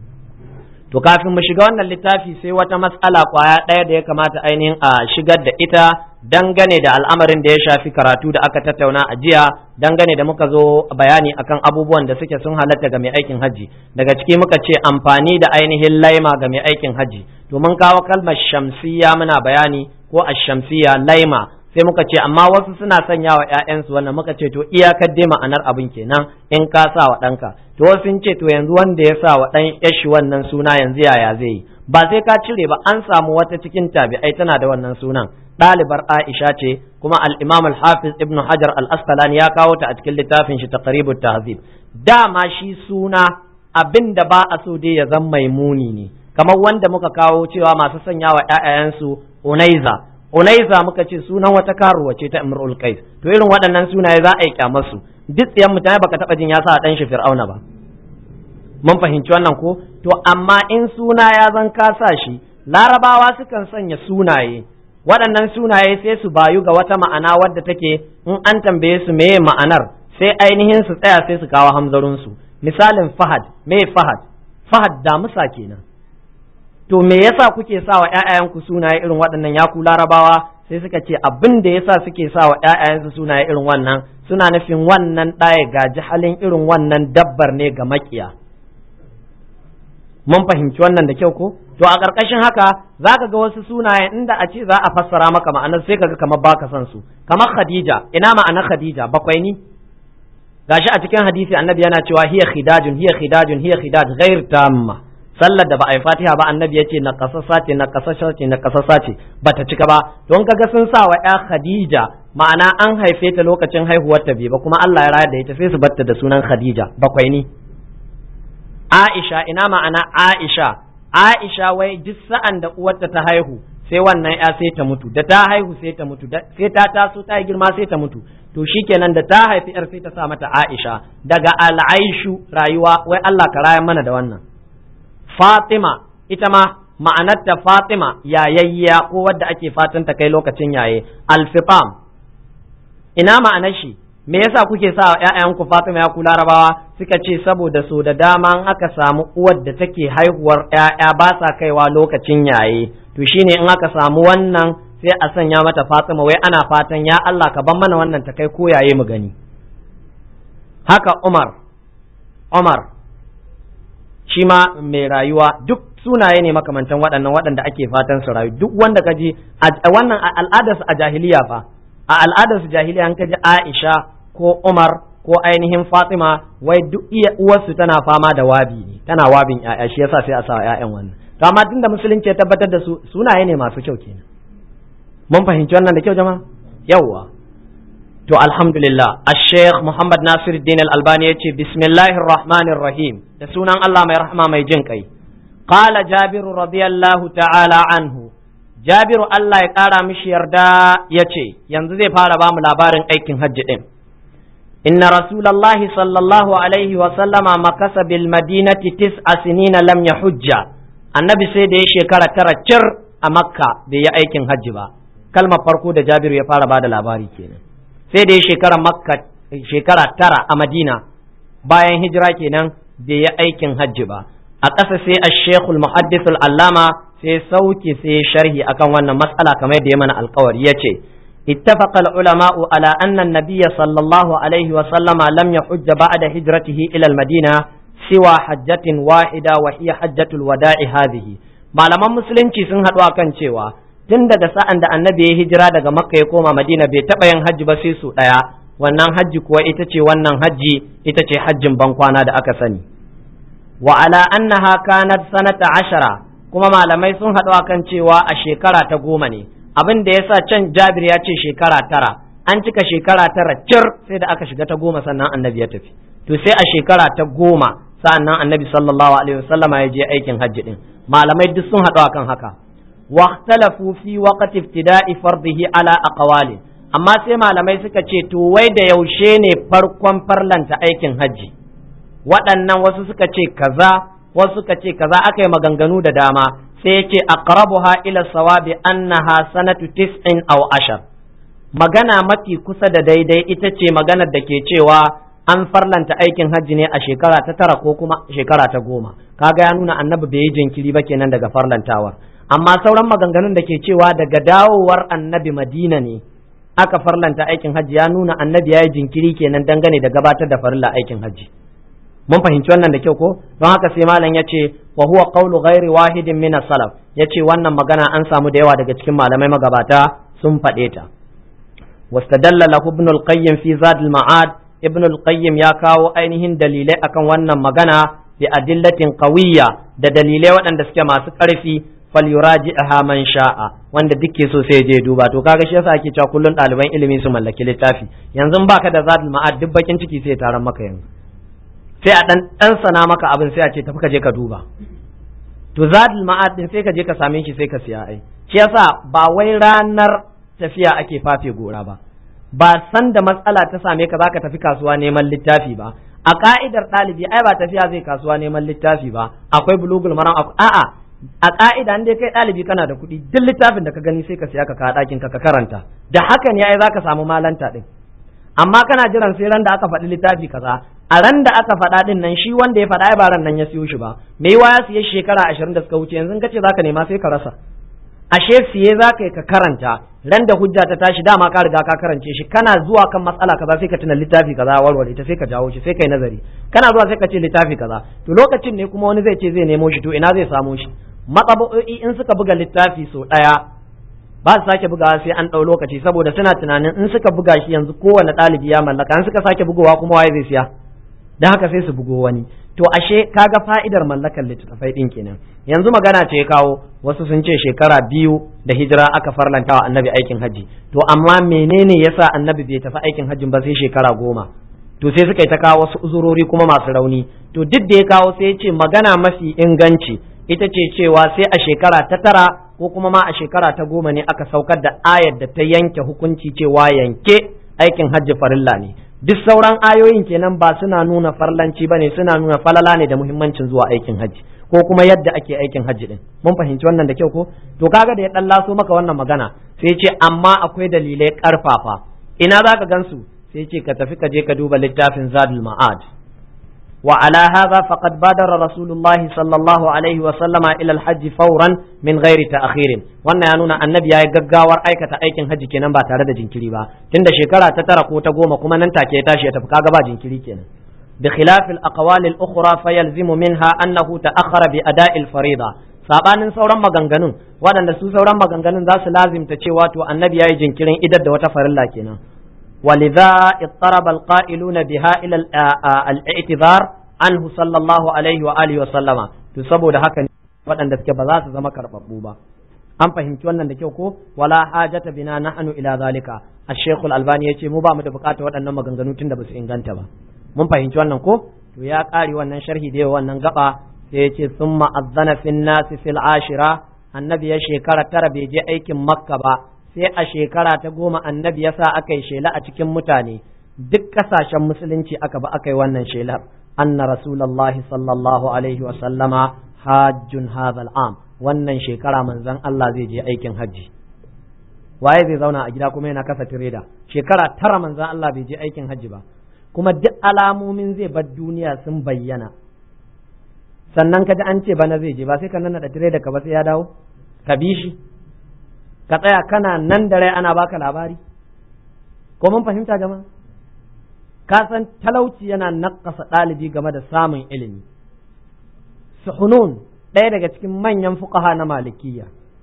To kafin mu shiga wannan littafi sai wata matsala kwaya ɗaya da ya kamata ainihin a shigar da ita dangane da al'amarin da ya shafi karatu da aka tattauna a jiya dangane da muka zo bayani akan abubuwan da suke sun halatta ga mai aikin hajji daga ciki muka ce amfani da ainihin laima ga mai aikin hajji to mun kawo kalmar shamsiya muna bayani ko ashamsiya laima sai muka ce amma wasu suna sanya wa ‘ya'yansu wannan muka ce to iyakar dai ma'anar abin kenan in ka sa wa ɗanka to wasu sun ce to yanzu wanda ya sa wa ɗan yashi wannan suna yanzu yaya zai yi ba sai ka cire ba an samu wata cikin tabi'ai tana da wannan sunan ɗalibar Aisha ce kuma al-Imam al-Hafiz Ibn Hajar al-Asqalani ya kawo ta a cikin littafin shi Taqribut Tahzib dama shi suna abin da ba a so dai ya zama mai muni ne kamar wanda muka kawo cewa masu sanya wa ‘ya'yansu Unaiza Unaiza muka ce sunan wata karuwa ce ta Imrul Qais to irin waɗannan sunaye za a yi kyamar su duk tsiyan mutane baka taba jin ya sa dan shi Fir'auna ba mun fahimci wannan ko to amma in suna ya zan ka sa shi larabawa sukan sanya sunaye waɗannan sunaye sai su bayu ga wata ma'ana wadda take in an tambaye su meye ma'anar sai ainihin su tsaya sai su kawo hamzarin su misalin Fahad me Fahad Fahad damusa kenan to me yasa kuke sa wa ƴaƴayenku sunaye irin waɗannan ya ku larabawa sai suka ce abin da yasa suke sa wa ƴaƴayensu sunaye irin wannan suna nufin wannan ɗaya gaji halin irin wannan dabbar ne ga makiya mun fahimci wannan da kyau ko to a ƙarƙashin haka zaka ga wasu sunaye inda a ce za a fassara maka ma'anar sai kaga kamar baka son su kamar Khadija ina ma'anar Khadija bakwai ni gashi a cikin hadisi annabi yana cewa hiya khidajun hiya khidajun hiya khidaj ghair tamma sallar da ba a yi fatiha ba annabi ya ce na kasasa ce na kasasa ce na kasasa ce ba ta cika ba don kaga sun sa wa ya khadija ma'ana an haife ta lokacin haihuwar ta bai ba kuma Allah ya rayar da ita sai su batta da sunan khadija bakwai ni aisha ina ma'ana aisha aisha wai duk sa'an da uwarta ta haihu sai wannan ya sai ta mutu da ta haihu sai ta mutu sai ta taso ta girma sai ta mutu to shikenan da ta haifi yar sai ta sa mata aisha daga al'aishu rayuwa wai Allah ka raya mana da wannan Fatima ita ma ma'anarta Fatima yayayya ko wadda ake fatan ta kai lokacin yaye alfifam ina ma'anar shi me yasa kuke sa ƴaƴanku Fatima ya ku larabawa suka ce saboda so da dama in aka samu uwar da take haihuwar ƴaƴa ba sa kaiwa lokacin yaye to shine in aka samu wannan sai a sanya mata Fatima wai ana fatan ya Allah ka ban mana wannan ta kai ko yaye mu gani haka Umar Umar shi ma mai rayuwa duk sunaye ne makamantan waɗannan waɗanda ake fatan su rayu duk wanda ka ji wannan al'adarsu a jahiliya fa a al'adarsu jahiliya an ka ji Aisha ko Umar ko ainihin Fatima wai duk iya uwarsu tana fama da wabi ne tana wabin ƴaƴa shi yasa sai a sa ƴaƴan wannan to amma tunda musulunci ya tabbatar da su sunaye ne masu kyau kenan mun fahimci wannan da kyau jama'a yawwa to alhamdulillah al-sheikh Muhammad Nasiruddin al-Albani yace bismillahir rahmanir rahim da sunan Allah mai rahama mai jin kai qala jabiru radiyallahu ta'ala anhu jabiru Allah ya kara mishi yarda yace yanzu zai fara ba mu labarin aikin hajji din inna rasulullahi sallallahu alaihi wa sallama makasa bil madinati tis'a sinina lam yahujja annabi sai da ya shekara tara cir a makka bai yi aikin hajji ba kalmar farko da jabiru ya fara bada labari kenan sai da ya shekara makka shekara tara a madina bayan hijira kenan bai yi aikin hajji ba a ƙasa sai a shekul muhaddisul allama sai sauke sai sharhi akan wannan matsala kamar yadda ya mana alkawari ya ce اتفق العلماء على أن النبي صلى الله عليه وسلم لم يحج بعد هجرته إلى المدينة سوى حجة واحدة وهي حجة الوداع هذه malaman musulunci sun haɗu akan cewa tun daga sa'an da annabi ya hijira daga makka ya koma madina bai taɓa yin hajji ba sai su ɗaya wannan hajji kuwa ita ce wannan hajji ita ce hajjin bankwana da aka sani wa ala annaha kanat sanata ashara kuma malamai sun haɗu akan cewa a shekara ta goma ne abin da yasa can jabir ya ce shekara tara an cika shekara tara cir sai da aka shiga ta goma sannan annabi ya tafi to sai a shekara ta goma sa'annan annabi sallallahu alaihi wasallama ya je aikin hajji din malamai duk sun haɗu akan haka واختلفوا في وقت ابتداء فرضه على أقوال amma sai malamai suka ce to wai da yaushe ne farkon farlanta aikin hajji waɗannan wasu suka ce kaza wasu suka ce kaza aka yi maganganu da dama sai ya ce aqrabuha ila sawabi annaha sanatu tis'in aw ashar magana mafi kusa da daidai ita ce maganar da ke cewa an farlanta aikin hajji ne a shekara ta tara ko kuma shekara ta goma kaga ya nuna annabi bai yi jinkiri ba kenan daga farlantawar amma sauran maganganun da ke cewa daga dawowar annabi madina ne aka farlanta aikin hajji ya nuna annabi ya yi jinkiri kenan dangane da gabatar da farilla aikin hajji mun fahimci wannan da kyau ko don haka sai malam ya ce wa huwa qawlu ghairi wahidin min salaf ya ce wannan magana an samu da yawa daga cikin malamai magabata sun faɗe ta wastadalla lahu ibn al-qayyim fi zad al-ma'ad ibn al-qayyim ya kawo ainihin dalilai akan wannan magana bi adillatin qawiyya da dalilai waɗanda suke masu ƙarfi falyuraji'aha man sha'a wanda duke so sai je duba to kaga shi yasa ake cewa kullun ɗaliban ilimi su mallaki littafi yanzu baka da zadul ma'ad duk bakin ciki sai taron maka yanzu sai a dan dan sana maka abin sai a ce tafi ka je ka duba to zadul ma'ad din sai ka je ka same shi sai ka siya ai shi yasa ba wai ranar tafiya ake fafe gora ba ba san da matsala ta same ka zaka tafi kasuwa neman littafi ba a ka'idar ɗalibi ai ba tafiya zai kasuwa neman littafi ba akwai bulugul maram a'a a ka'ida dai kai ɗalibi kana da kuɗi duk littafin da ka gani sai ka siya ka kawo ɗakin ka ka karanta da haka ne ai zaka samu malanta ɗin amma kana jiran sai ran da aka faɗi littafi kaza a ran da aka faɗa ɗin nan shi wanda ya faɗa ai ba ran nan ya siyo shi ba me yiwa ya siye shekara ashirin da suka wuce yanzu ka ce zaka nema sai ka rasa ashe siye zaka yi ka karanta ran da hujja ta tashi dama ka riga ka karance shi kana zuwa kan matsala kaza sai ka tuna littafi kaza warware ta sai ka jawo shi sai kai nazari kana zuwa sai ka ce littafi kaza to lokacin ne kuma wani zai ce zai nemo shi to ina zai samo shi matsabo'i in suka buga littafi sau ɗaya ba su sake bugawa sai an ɗau lokaci saboda suna tunanin in suka buga shi yanzu kowane ɗalibi ya mallaka in suka sake bugowa kuma waye zai siya don haka sai su bugo wani to ashe kaga fa'idar mallakar littattafai ɗin kenan yanzu magana ce kawo wasu sun ce shekara biyu da hijira aka farlanta wa annabi aikin hajji to amma menene yasa annabi bai tafi aikin hajjin ba sai shekara goma to sai suka yi ta kawo wasu uzurori kuma masu rauni to duk da ya kawo sai ya ce magana mafi inganci ita ce cewa sai a shekara ta tara ko kuma ma a shekara ta goma ne aka saukar da ayar da ta yanke hukunci cewa yanke aikin hajji farilla ne duk sauran ayoyin kenan ba suna nuna farlanci ba ne suna nuna falala ne da muhimmancin zuwa aikin hajji ko kuma yadda ake aikin hajji din mun fahimci wannan da kyau ko to kaga da ya dan laso maka wannan magana sai ce amma akwai dalilai karfafa ina zaka gansu sai ce ka tafi ka je ka duba littafin zadul ma'ad وعلى هذا فقد بادر رسول الله صلى الله عليه وسلم إلى الحج فورا من غير تأخير wannan ya nuna annabi ya yi gaggawar aikata aikin hajji kenan ba tare da jinkiri ba tunda shekara ta tara ko ta goma kuma nan take ya tashi ya tafi kaga ba jinkiri kenan bi khilaf al aqwal al ukhra fa yalzimu minha annahu ta'akhkhara bi ada'i al farida sabanin sauran maganganun waɗanda su sauran maganganun za su lazimta cewa to annabi ya yi jinkirin idar da wata farilla kenan ولذا اضطرب القائلون بها إلى الاعتذار عنه صلى الله عليه وآله وسلم تسبب haka waɗanda suke ba za su zama karɓaɓɓu ba an fahimci wannan da kyau ko wala hajata bina nahnu ila zalika ash-shaykh al-albani yace mu ba mu da bukatar waɗannan maganganu tunda ba su inganta ba mun fahimci wannan ko to ya ƙare wannan sharhi da wannan gaba sai ya ce sun ma'azzana fin nasi fil ashira annabi ya shekara tara bai je aikin makka ba sai a shekara ta goma annabi ya sa aka yi shela a cikin mutane duk kasashen musulunci aka ba aka yi wannan shelar anna rasulullahi sallallahu alaihi wa sallama hajjun hadhal am wannan shekara manzon Allah zai je aikin hajji waye zai zauna a gida kuma yana kasa tireda shekara tara manzon Allah bai je aikin hajji ba kuma duk alamomin zai bar duniya sun bayyana sannan ka ji an ce bana zai je ba sai ka nan da tireda ka ba sai ya dawo ka bi shi ka tsaya kana nan da rai ana baka labari ko mun fahimta jama'a ka san talauci yana nakasa ɗalibi game da samun ilimi suhunun ɗaya daga cikin manyan fuqaha na malikiya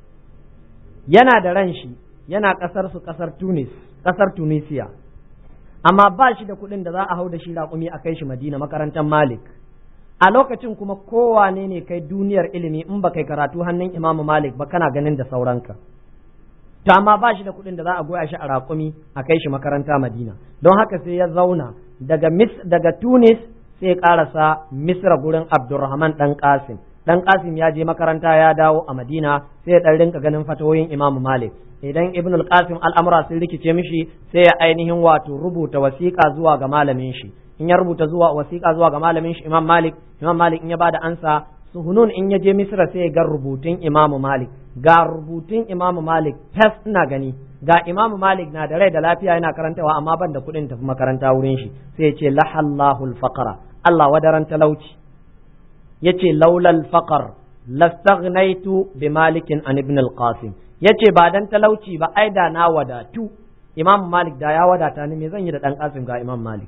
yana da ran shi yana ƙasar su ƙasar tunis ƙasar tunisiya amma ba shi da kuɗin da za a hau da shi raƙumi a kai shi madina makarantar malik a lokacin kuma kowane ne kai duniyar ilimi in ba kai karatu hannun imamu malik ba kana ganin da sauranka to amma ba shi da kuɗin da za a goya shi a raƙumi a kai shi makaranta madina don haka sai ya zauna daga mis daga tunis sai ya ƙarasa misra gurin abdurrahman ɗan qasim ɗan qasim ya je makaranta ya dawo a madina sai ya ɗan rinka ganin fatawoyin imamu malik idan ibn al-qasim al'amura sun rikice mishi sai ya ainihin wato rubuta wasiƙa zuwa ga malamin shi in ya rubuta zuwa wasiƙa zuwa ga malamin shi imam malik imam malik in ya bada ansa suhunun in ya je misra sai ya ga rubutun imam malik ga rubutun imam malik tas ina gani ga imam malik na da rai da lafiya yana karantawa amma ban da kuɗin tafi makaranta wurin shi sai ya ce lahallahul faqara Allah wadaran talauci yace laulal faqar lastaghnaitu bi malikin an ibn al-qasim yace ba dan talauci ba ai da na wadatu imam malik da ya wadata ni me zan yi da dan qasim ga imam malik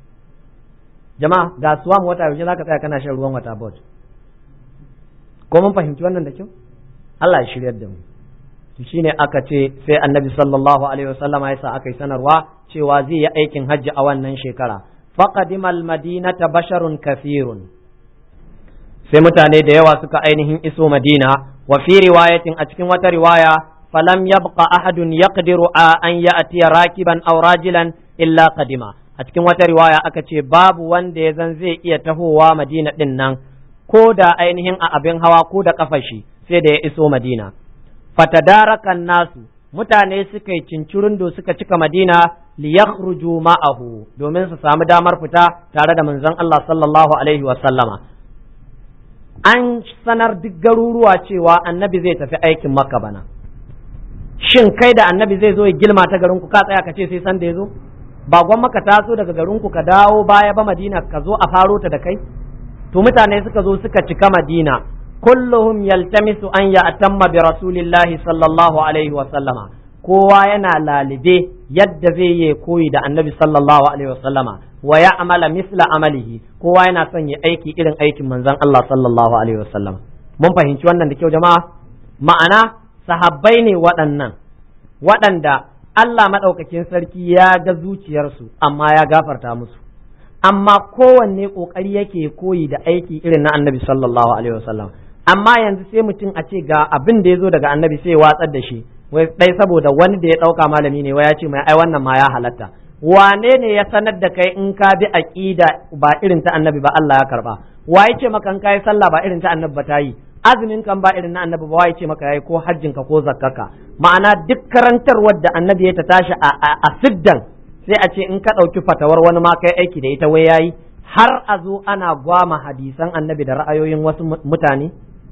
jama'a ga suwa mu wata yaushe zaka tsaya kana shan ruwan wata bot ko mun fahimci wannan da kyau Allah ya shiryar da mu to shine aka ce sai annabi sallallahu alaihi wasallama ya sa aka yi sanarwa cewa zai yi aikin hajji a wannan shekara faqadima al-madinata basharun kafirun sai mutane da yawa suka ainihin iso madina wa fi riwayatin a cikin wata riwaya falam yabqa ahadun yaqdiru an ya'ti rakiban aw rajilan illa qadima a cikin wata riwaya aka ce babu wanda ya zan zai iya tahowa madina din nan ko da ainihin a abin hawa ko da kafashi sai da ya iso madina fatadarakan nasu mutane suka yi cincirindo suka cika madina liyakhruju ma'ahu domin su samu damar fita tare da manzon Allah sallallahu alaihi wa sallama an sanar duk garuruwa cewa annabi zai tafi aikin makka bana shin kai da annabi zai zo ya gilma ta garinku ka tsaya ka ce sai san da ya zo ba gwan maka taso daga garinku ka dawo baya ba madina ka zo a faro ta da kai to mutane suka zo suka cika madina kulluhum yaltamisu an ya atamma bi rasulillahi sallallahu alaihi wa sallama kowa yana lalibe yadda zai yi koyi da annabi sallallahu alaihi wa sallama wa ya amala misla amalihi kowa yana son ya aiki irin aikin manzon Allah sallallahu alaihi wa sallama mun fahimci wannan da kyau jama'a ma'ana sahabbai ne waɗannan waɗanda Allah maɗaukakin sarki ya ga zuciyarsu amma ya gafarta musu amma kowanne ƙoƙari yake koyi da aiki irin na annabi sallallahu alaihi wasallam amma yanzu sai mutum a ce ga abin da ya zo daga annabi sai watsar da shi wai dai saboda wani da ya ɗauka malami ne wai ya ce mai ai wannan ma ya halatta wane ne ya sanar da kai in ka bi aqida ba irin ta annabi ba Allah ya karba wa ce maka in kai sallah ba irin ta annabi ba ta yi azumin kan ba irin na annabi ba wai ce maka yayi ko hajjin ka ko zakkaka ma'ana duk karantarwar da annabi ya ta tashi a siddan sai a ce in ka ɗauki fatawar wani ma kai aiki da ita wai yayi har a zo ana gwama hadisan annabi da ra'ayoyin wasu mutane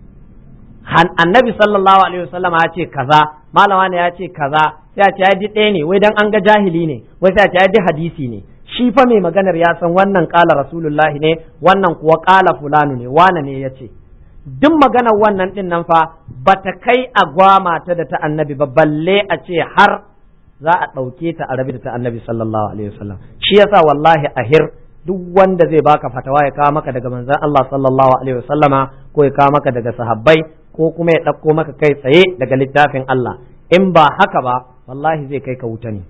annabi sallallahu alaihi wasallam ya ce kaza malama ne ya ce kaza sai a ce ya ɗaya ne wai dan an ga jahili ne wai sai a ce ya hadisi ne shi fa mai maganar ya san wannan kala rasulullahi ne wannan kuwa kala fulanu ne wane ne ya ce duk maganar wannan din nan fa bata kai a gwama ta da ta annabi ba balle a ce har za a ɗauke ta a rabi da ta annabi sallallahu alaihi wasallam shi yasa wallahi ahir duk wanda zai baka fatawa ya kawo maka daga manzon Allah sallallahu alaihi wasallama ko ya kawo maka daga sahabbai ko kuma ya ɗauko maka kai tsaye daga littafin Allah in ba haka ba wallahi zai kai ka wuta ne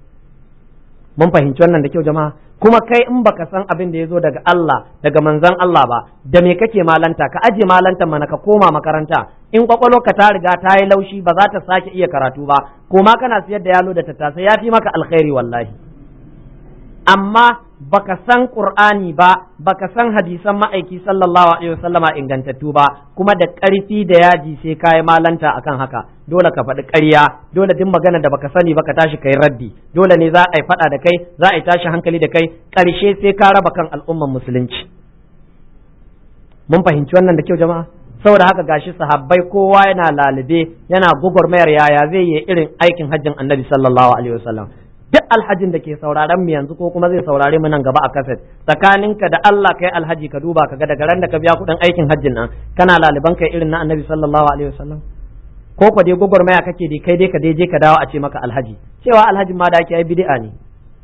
mun fahimci wannan da kyau jama'a kuma kai in baka san abin da ya zo daga Allah daga manzon Allah ba da me kake malanta ka aje malanta mana ka koma makaranta in ka ta riga ta yi laushi ba za ta sake iya karatu ba koma kana siyar da yalo da tattasai ya fi maka alkhairi wallahi amma baka san qur'ani ba baka san hadisan ma'aiki sallallahu alaihi wasallama ingantattu ba kuma da ƙarfi da yaji sai kai malanta akan haka dole ka faɗi ƙarya dole duk magana da baka sani baka tashi kai raddi dole ne za a yi faɗa da kai za a yi tashi hankali da kai ƙarshe sai ka raba kan al'umman musulunci mun fahimci wannan da kyau jama'a saboda haka gashi sahabbai kowa yana lalube yana gugurmayar yaya zai yi irin aikin hajjin annabi sallallahu alaihi wasallam duk alhajin da ke sauraron mu yanzu ko kuma zai saurare mu nan gaba a kaset tsakaninka da Allah kai alhaji ka duba ka ga daga ran da ka biya kuɗin aikin hajjin nan kana laliban kai irin na annabi sallallahu alaihi wasallam ko ko dai gugurmaya kake dai kai dai ka dai je ka dawo a ce maka alhaji cewa alhajin ma da ake ai bid'a ne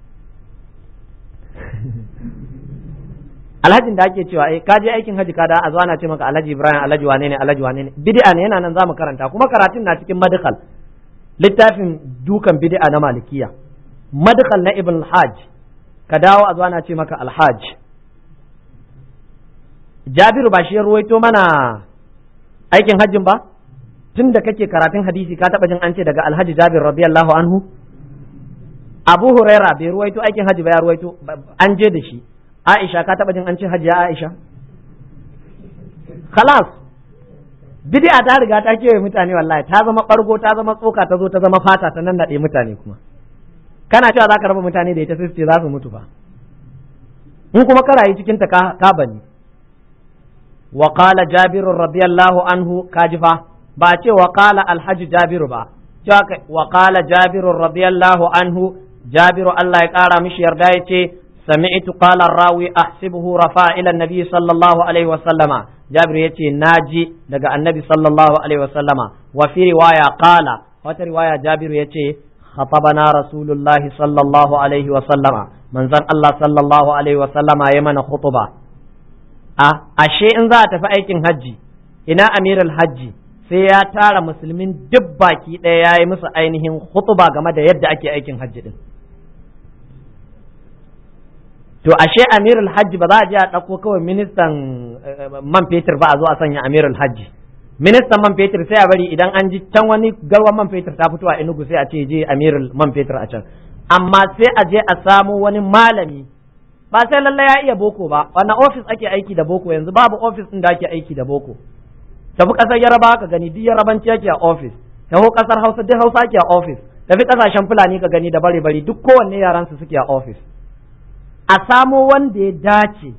alhajin da ake cewa eh ka je aikin haji ka da a zo ana ce maka alhaji ibrahim alhaji wane ne alhaji wane ne bid'a ne yana nan zamu karanta kuma karatun na cikin madkhal littafin dukan bid'a na malikiya madkhal na ibn al-hajj ka dawo a zo ana ce maka alhaj jabiru ba shi ya ruwaito mana aikin hajjin ba tun da kake karatun hadisi ka taba jin an ce daga alhaji jabir radiyallahu anhu abu huraira bai ruwaito aikin haji ba ya ruwaito an je da shi Aisha ka taba jin an ce hajiya Aisha khalas bid'a ta riga ta kewaye mutane wallahi ta zama bargo ta zama tsoka ta zo ta zama fata ta nan nade mutane kuma kana cewa zaka raba mutane da ita sai ce za su mutu ba in kuma ka rayu cikin ta ka bani wa qala jabir radiyallahu anhu kajifa ba ce wa qala alhaji jabiru ba cewa wa qala jabir radiyallahu anhu jabiru Allah ya kara mishi yarda ya ce سمعت قال الراوي أحسبه رفع إلى النبي صلى الله عليه وسلم جابر يتي ناجي دقى النبي صلى الله عليه وسلم وفي رواية قال وفي رواية جابر يتي خطبنا رسول الله صلى الله عليه وسلم من زن الله صلى الله عليه وسلم يمن خطبة أه أشيء إن ذات فأيكن هجي إنا أمير الحج sai ya tara musulmin duk baki ɗaya ya yi musu ainihin hutuba game da yadda ake aikin hajji din to ashe amirul hajji ba za a je a ɗauko kawai ministan man fetur ba a zo a sanya amirul hajji ministan man fetur sai a bari idan an ji can wani garwan man fetur ta fito a enugu sai a ce je amirul man fetur a can amma sai a je a samo wani malami ba sai lallai ya iya boko ba wannan ofis ake aiki da boko yanzu babu ofis din da ake aiki da boko tafi kasar yaraba ka gani duk yarabanci ake a ofis tafi kasar hausa duk hausa ake a ofis tafi kasashen fulani ka gani da bare bari duk kowanne yaran su suke a ofis a samo wanda ya dace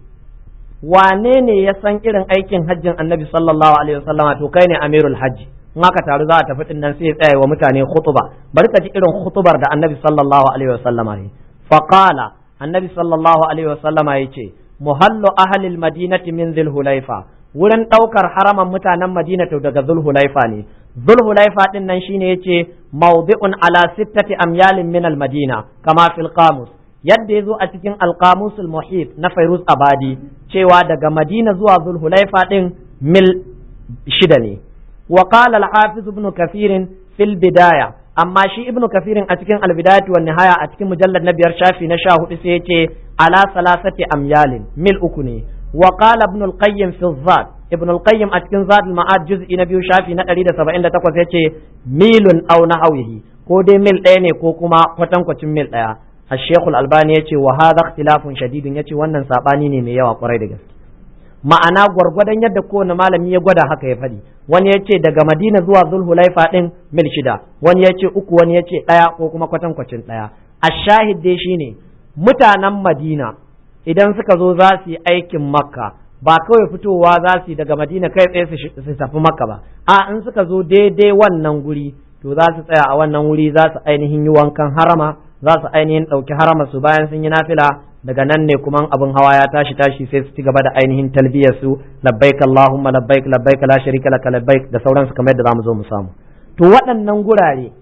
wane ne ya san irin aikin hajjin annabi sallallahu alaihi wasallam to kai ne amirul hajji in aka taru za a tafi din nan sai ya tsaya wa mutane khutuba bari ka ji irin khutubar da annabi sallallahu alaihi wasallam ne faqala annabi sallallahu alaihi wasallam yace muhallu ahli almadinati min dhulhulaifa wurin daukar haraman mutanen madina to daga dhulhulaifa ne dhulhulaifa din nan shine yace mawdi'un ala sittati amyalin min almadina kama fil qamus yadda ya zo a cikin alkamusul muhit na fairuz abadi cewa daga madina zuwa zulhulaifa din mil shida ne wa qala al-hafiz ibn kathir fil bidaya amma shi ibn kathir a cikin al-bidayatu wan nihaya a cikin mujallad na biyar shafi na sha hudu sai yace ala salasati amyalin mil uku ne wa qala ibn al-qayyim fi zad ibn al-qayyim a cikin zad al-ma'ad juz'i na biyu shafi na 178 yace milun aw nahawihi ko dai mil ɗaya ne ko kuma kwatankwacin mil ɗaya الشيخ الألباني يتي وهذا اختلاف شديد يتي wannan sabani ne mai yawa kwarai da gaske ma'ana gwargwadon yadda kowane malami ya gwada haka ya faɗi wani ya ce daga madina zuwa zulhulaifa ɗin mil shida wani ya ce uku wani ya ce ɗaya ko kuma kwatankwacin ɗaya a shahid dai shine mutanen madina idan suka zo za su yi aikin makka ba kawai fitowa za su yi daga madina kai tsaye su tafi makka ba a in suka zo daidai wannan guri to za su tsaya a wannan wuri za su ainihin yi wankan harama za su ainihin ɗauki harama su bayan sun yi nafila daga nan ne kuma abin hawa ya tashi tashi sai su ci gaba da ainihin talbiyar su labbaik allahumma labbaik labbaik la sharika laka labbaik da sauransu kamar yadda zamu zo mu samu to waɗannan gurare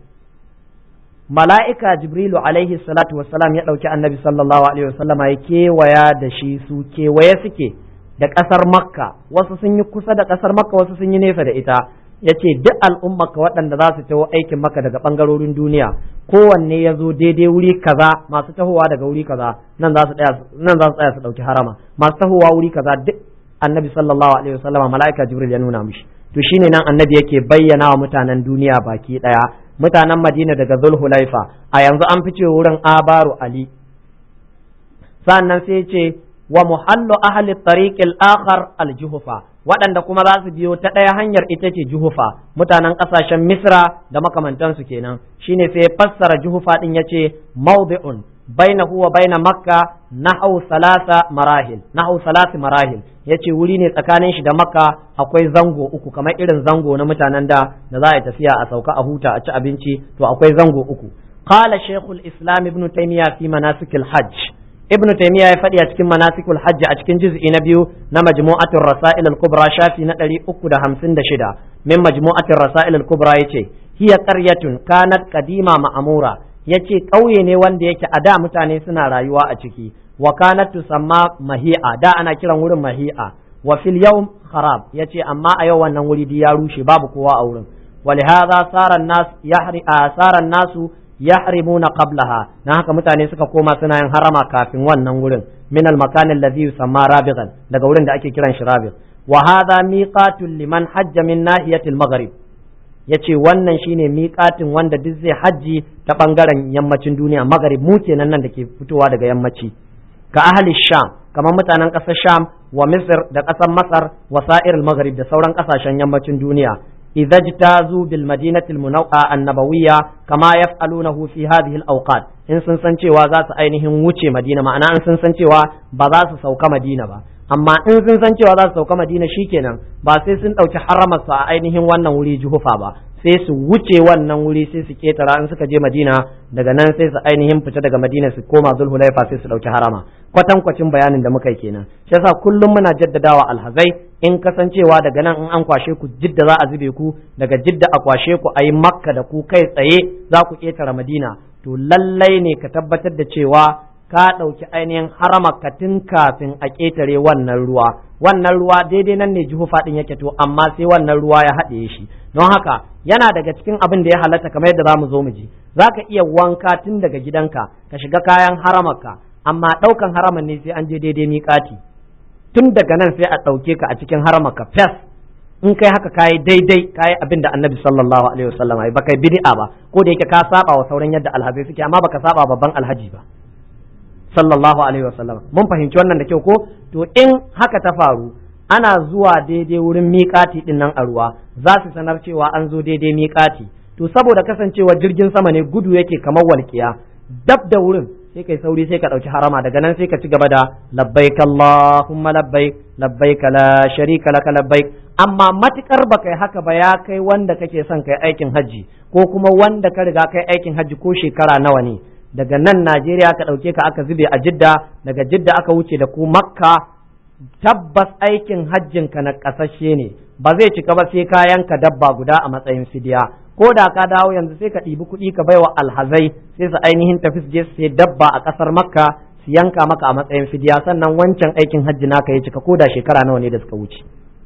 mala'ika jibrilu alaihi salatu wassalam ya ɗauki annabi sallallahu alaihi wasallama ya kewaya da shi su kewaye suke da ƙasar makka wasu sun yi kusa da ƙasar makka wasu sun yi nesa da ita ya ce duk al'ummarka waɗanda za su taho aikin maka daga ɓangarorin duniya kowanne ya zo daidai wuri kaza masu tahowa daga wuri kaza nan za su tsaya su ɗauki harama masu tahowa wuri kaza duk annabi sallallahu alaihi wasallama mala'ika jibril ya nuna mishi to shine nan annabi yake bayyana wa mutanen duniya baki ɗaya mutanen madina daga zulhulaifa a yanzu an fice wurin abaru ali sannan sai ce wa muhallu ahli tariqil akhar al juhufa waɗanda kuma za su biyo ta ɗaya hanyar ita ce juhufa mutanen ƙasashen misra da makamantansu kenan shine sai ya fassara juhufa ɗin ya ce mawdi'un bainahu wa baina makka nahu salasa marahil nahu salasi marahil yace wuri ne tsakanin shi da makka akwai zango uku kamar irin zango na mutanen da da za a tafiya a sauka a huta a ci abinci to akwai zango uku qala shaykhul islam ibn taymiya fi manasikil hajj ibn taymiya ya faɗi a cikin manasikul hajj a cikin juz'i na biyu na majmu'atul rasail al-kubra shafi na 356 min majmu'atul rasail al-kubra yace hiya qaryatun kanat qadima ma'mura yace ƙauye ne wanda yake a da mutane suna rayuwa a ciki wa kanat tusamma mahi'a da ana kiran wurin mahi'a wa fil yawm kharab yace amma a yau wannan wuri ya rushe babu kowa a wurin ولهذا صار الناس يحري صار الناس يحرمون قبلها na haka mutane suka koma suna yin harama kafin wannan wurin min al makan alladhi yusamma rabigan daga wurin da ake kiran shi rabig wa hadha miqatun liman hajja min nahiyatil maghrib yace wannan shine miƙatin wanda duk zai hajji ta bangaren yammacin duniya maghrib mu kenan nan da ke fitowa daga yammaci ka ahli sham kamar mutanen ƙasar sham wa misr da ƙasar masar wa sa'ir maghrib da sauran ƙasashen yammacin duniya idza jtazu bil madinati al munawwa annabawiyya kama yaf'alunahu fi hadhihi al awqat in sun san cewa za su ainihin wuce madina ma'ana in sun san cewa ba za su sauka madina ba amma in sun san cewa za su sauka madina shikenan ba sai sun ɗauki haramar su a ainihin wannan wuri juhufa ba sai su wuce wannan wuri sai su ketara in suka je madina daga nan sai su ainihin fita daga madina su koma zulhulaifa sai su ɗauki harama kwatankwacin bayanin da muka yi kenan shi yasa kullum muna jaddadawa alhazai in kasancewa daga nan in an kwashe ku jidda za a zube ku daga jidda a kwashe ku a yi makka da ku kai tsaye za ku ketara madina to lallai ne ka tabbatar da cewa ka ɗauki ainihin harama ka tun kafin a ƙetare wannan ruwa wannan ruwa daidai nan ne juhufa ɗin yake to amma sai wannan ruwa ya haɗe shi don haka yana daga cikin abin da ya halatta kamar yadda za mu zo mu ji za ka iya wanka tun daga gidanka ka shiga kayan haramarka amma ɗaukan haraman ne sai an je daidai miƙati tun daga nan sai a ɗauke ka a cikin haramarka fes in kai haka kayi daidai kayi abin da annabi sallallahu alaihi wasallam ba kai bid'a ba ko da yake ka saba wa sauran yadda alhazai suke amma baka saba babban alhaji ba sallallahu alaihi wasallam mun fahimci wannan da kyau ko to in haka ta faru ana zuwa daidai wurin miƙati din nan a ruwa za su sanar cewa an zo daidai miƙati to saboda kasancewa jirgin sama ne gudu yake kamar walƙiya dab da wurin sai kai sauri sai ka ɗauki harama daga nan sai ka ci gaba da labbaik Allahumma labbaik labbaik la sharika laka labbaik amma matukar ba kai haka ba ya kai wanda kake son kai aikin hajji ko kuma wanda ka riga kai aikin hajji ko shekara nawa ne daga nan Najeriya ka ɗauke ka aka zube a Jidda daga Jidda aka wuce da ku Makka tabbas aikin hajjin ka na ƙasashe ne ba zai cika ba sai ka yanka dabba guda a matsayin fidiya ko da ka dawo yanzu sai ka ɗibi kuɗi ka baiwa alhazai sai su ainihin tafi su je su sai dabba a ƙasar Makka su yanka maka a matsayin fidiya sannan wancan aikin hajji naka ya cika ko da shekara nawa ne da suka wuce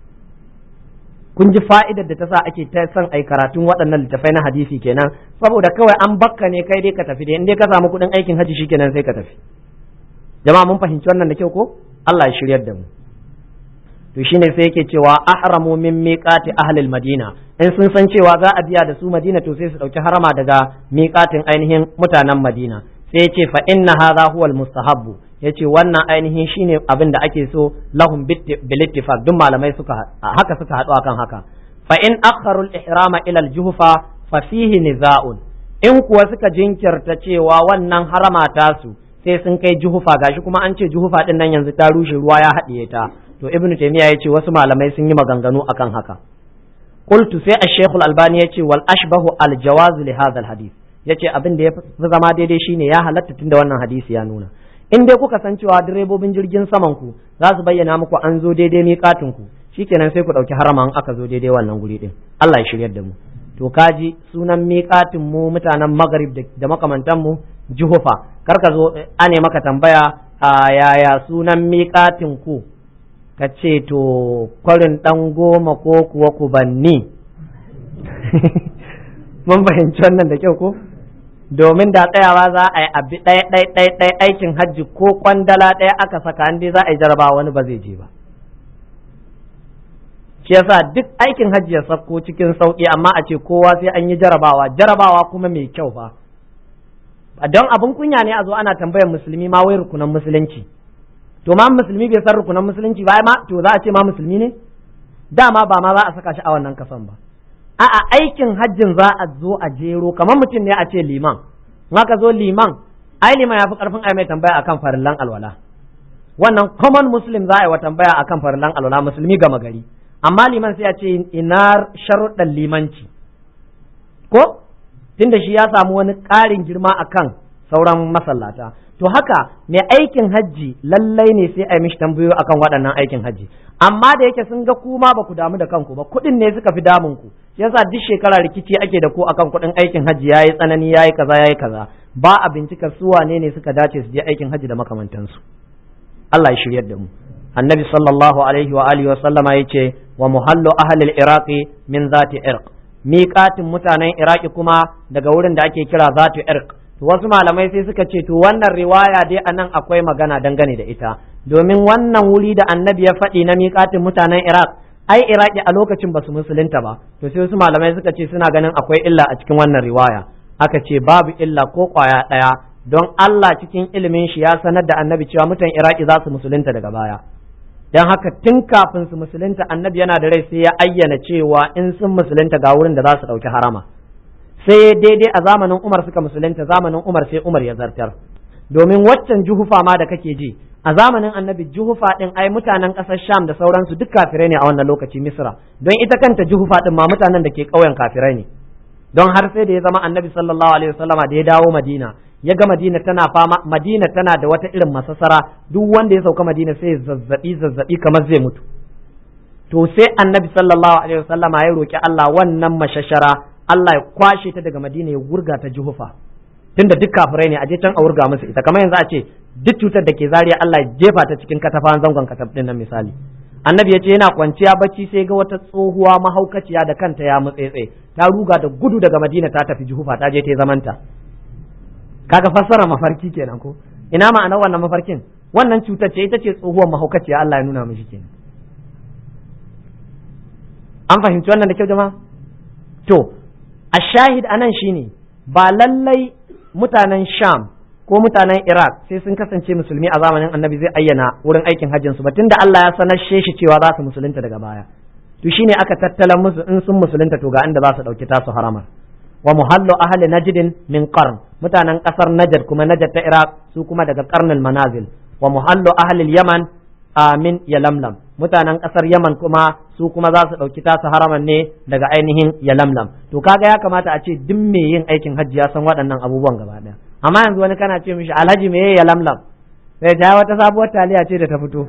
kun ji fa'idar da ta sa ake ta son ai karatun waɗannan littafai na hadisi kenan saboda kawai an bakka ne kai dai ka tafi dai in dai ka samu kuɗin aikin hajji shikenan sai ka tafi jama'a mun fahimci wannan da kyau ko Allah ya shiryar da mu to shine sai yake cewa ahramu min miqati ahlil madina in sun san cewa za a biya da su madina to sai su dauki harama daga miqatin ainihin mutanen madina sai yace fa inna hadha huwa al mustahabbu yace wannan ainihin shine abin da ake so lahum bil ittifaq duk malamai suka haka suka haɗu akan haka fa in akharu al ihrama ila al juhfa fa fihi niza'un in kuwa suka jinkirta cewa wannan harama tasu sai sun kai juhufa gashi kuma an ce juhufa din nan yanzu ta rushe ruwa ya haɗiye ta to ibnu taymiya yace wasu malamai sun yi maganganu akan haka qultu sai ash-shaykh al-albani yace wal ashbahu al-jawaz li hadha al-hadith yace abin da ya fi zama daidai shine ya halatta tunda wannan hadisi ya nuna in dai kuka san cewa direbobin jirgin saman ku za su bayyana muku an zo daidai miƙatin ku shikenan sai ku ɗauki harama in aka zo daidai wannan guri din Allah ya shiryar da mu to kaji sunan miƙatin mu mutanen magrib da makamantan mu juhufa kar ka zo ane maka tambaya a yaya sunan miƙatin ku ka ce to kwarin ɗan goma ko kuwa kubanni mun fahimci wannan da kyau ko domin da tsayawa za a yi abi ɗaya ɗaya ɗaya ɗaya aikin hajji ko kwandala ɗaya aka saka an dai za a yi jarabawa wani ba zai je ba shi yasa duk aikin hajji ya sauko cikin sauƙi amma a ce kowa sai an yi jarabawa jarabawa kuma mai kyau fa don abin kunya ne a zo ana tambayar musulmi ma wai rukunan musulunci to ma musulmi bai san rukunan musulunci ba ma to za a ce ma musulmi ne dama ba ma za a saka shi a wannan kasan ba a'a aikin hajjin za a zo a jero kamar mutum ne a ce liman in aka zo liman ai liman ya fi karfin ai mai tambaya akan farillan alwala wannan common muslim za a yi wa tambaya akan farillan alwala musulmi gama gari amma liman sai a ce ina sharuɗan limanci ko tunda shi ya samu wani ƙarin girma akan sauran masallata to haka mai aikin hajji lallai ne sai a yi mishi tambayoyi akan waɗannan aikin hajji amma da yake sun ga kuma ba ku damu da kanku ba kuɗin ne suka fi damun ku yasa duk shekara rikici ake da ku akan kuɗin aikin hajji yayi tsanani yayi kaza yayi kaza ba a bincika su wane ne suka dace su je aikin hajji da makamantansu Allah ya shiryar da mu annabi sallallahu alaihi wa alihi wa sallama yace wa muhallu ahli al-iraqi min zati irq miƙatin mutanen iraki kuma daga wurin da ake kira zatu irq to wasu malamai sai suka ce to wannan riwaya dai anan akwai magana dangane da ita domin wannan wuri da annabi ya faɗi na miƙatin mutanen iraq ai iraki a lokacin ba su musulunta ba to sai wasu malamai suka ce suna ganin akwai illa a cikin wannan riwaya aka ce babu illa ko kwaya ɗaya don Allah cikin ilimin shi ya sanar da annabi cewa mutan iraki za su musulunta daga baya don haka tun kafin su musulunta annabi yana da rai sai ya ayyana cewa in sun musulunta ga wurin da za su ɗauki harama sai daidai a zamanin umar suka musulunta zamanin umar sai umar ya zartar domin waccan juhufa ma da kake ji a zamanin annabi juhufa din ai mutanen ƙasar sham da sauransu duk kafirai ne a wannan lokaci misra don ita kanta juhufa din ma mutanen da ke ƙauyen kafirai ne don har sai da ya zama annabi sallallahu alaihi wasallama da ya dawo madina ya ga madina tana fama madina tana da wata irin masasara duk wanda ya sauka madina sai zazzabi zazzabi kamar zai mutu to sai annabi sallallahu alaihi wasallama ya roki Allah wannan mashashara Allah ya kwashe ta daga madina ya wurga ta juhufa tunda duk kafirai ne a je can a wurga musu ita kamar yanzu a ce duk cutar da ke zariya Allah ya jefa ta cikin katafan zangon katab din nan misali annabi ya ce yana kwanciya bacci sai ga wata tsohuwa mahaukaciya da kanta ya mutsetse ta ruga da gudu daga madina ta tafi juhufa ta je ta zamanta kaga fassara mafarki kenan ko ina ma'anar wannan mafarkin wannan cutar ce ita ce tsohuwar mahaukaciya Allah ya nuna mishi kenan an fahimci wannan da kyau jama'a to a shahid anan shine ba lallai mutanen sham ko mutanen iraq sai sun kasance musulmi a zamanin annabi zai ayyana wurin aikin hajjin su ba tunda Allah ya sanar shi cewa za su musulunta daga baya to shine aka tattala musu in sun musulunta to ga inda za su dauki tasu haramar wa muhallu ahli najdin min qarn mutanen kasar najd kuma najd ta iraq su kuma daga qarnul manazil wa muhallu ahli yaman amin yalamlam mutanen kasar yaman kuma su kuma za su dauki tasu haraman ne daga ainihin yalamlam to kaga ya kamata a ce duk mai yin aikin hajji ya san waɗannan abubuwan gaba ɗaya amma yanzu wani kana ce mishi alhaji me yalamlam sai ta wata sabuwar taliya ce da ta fito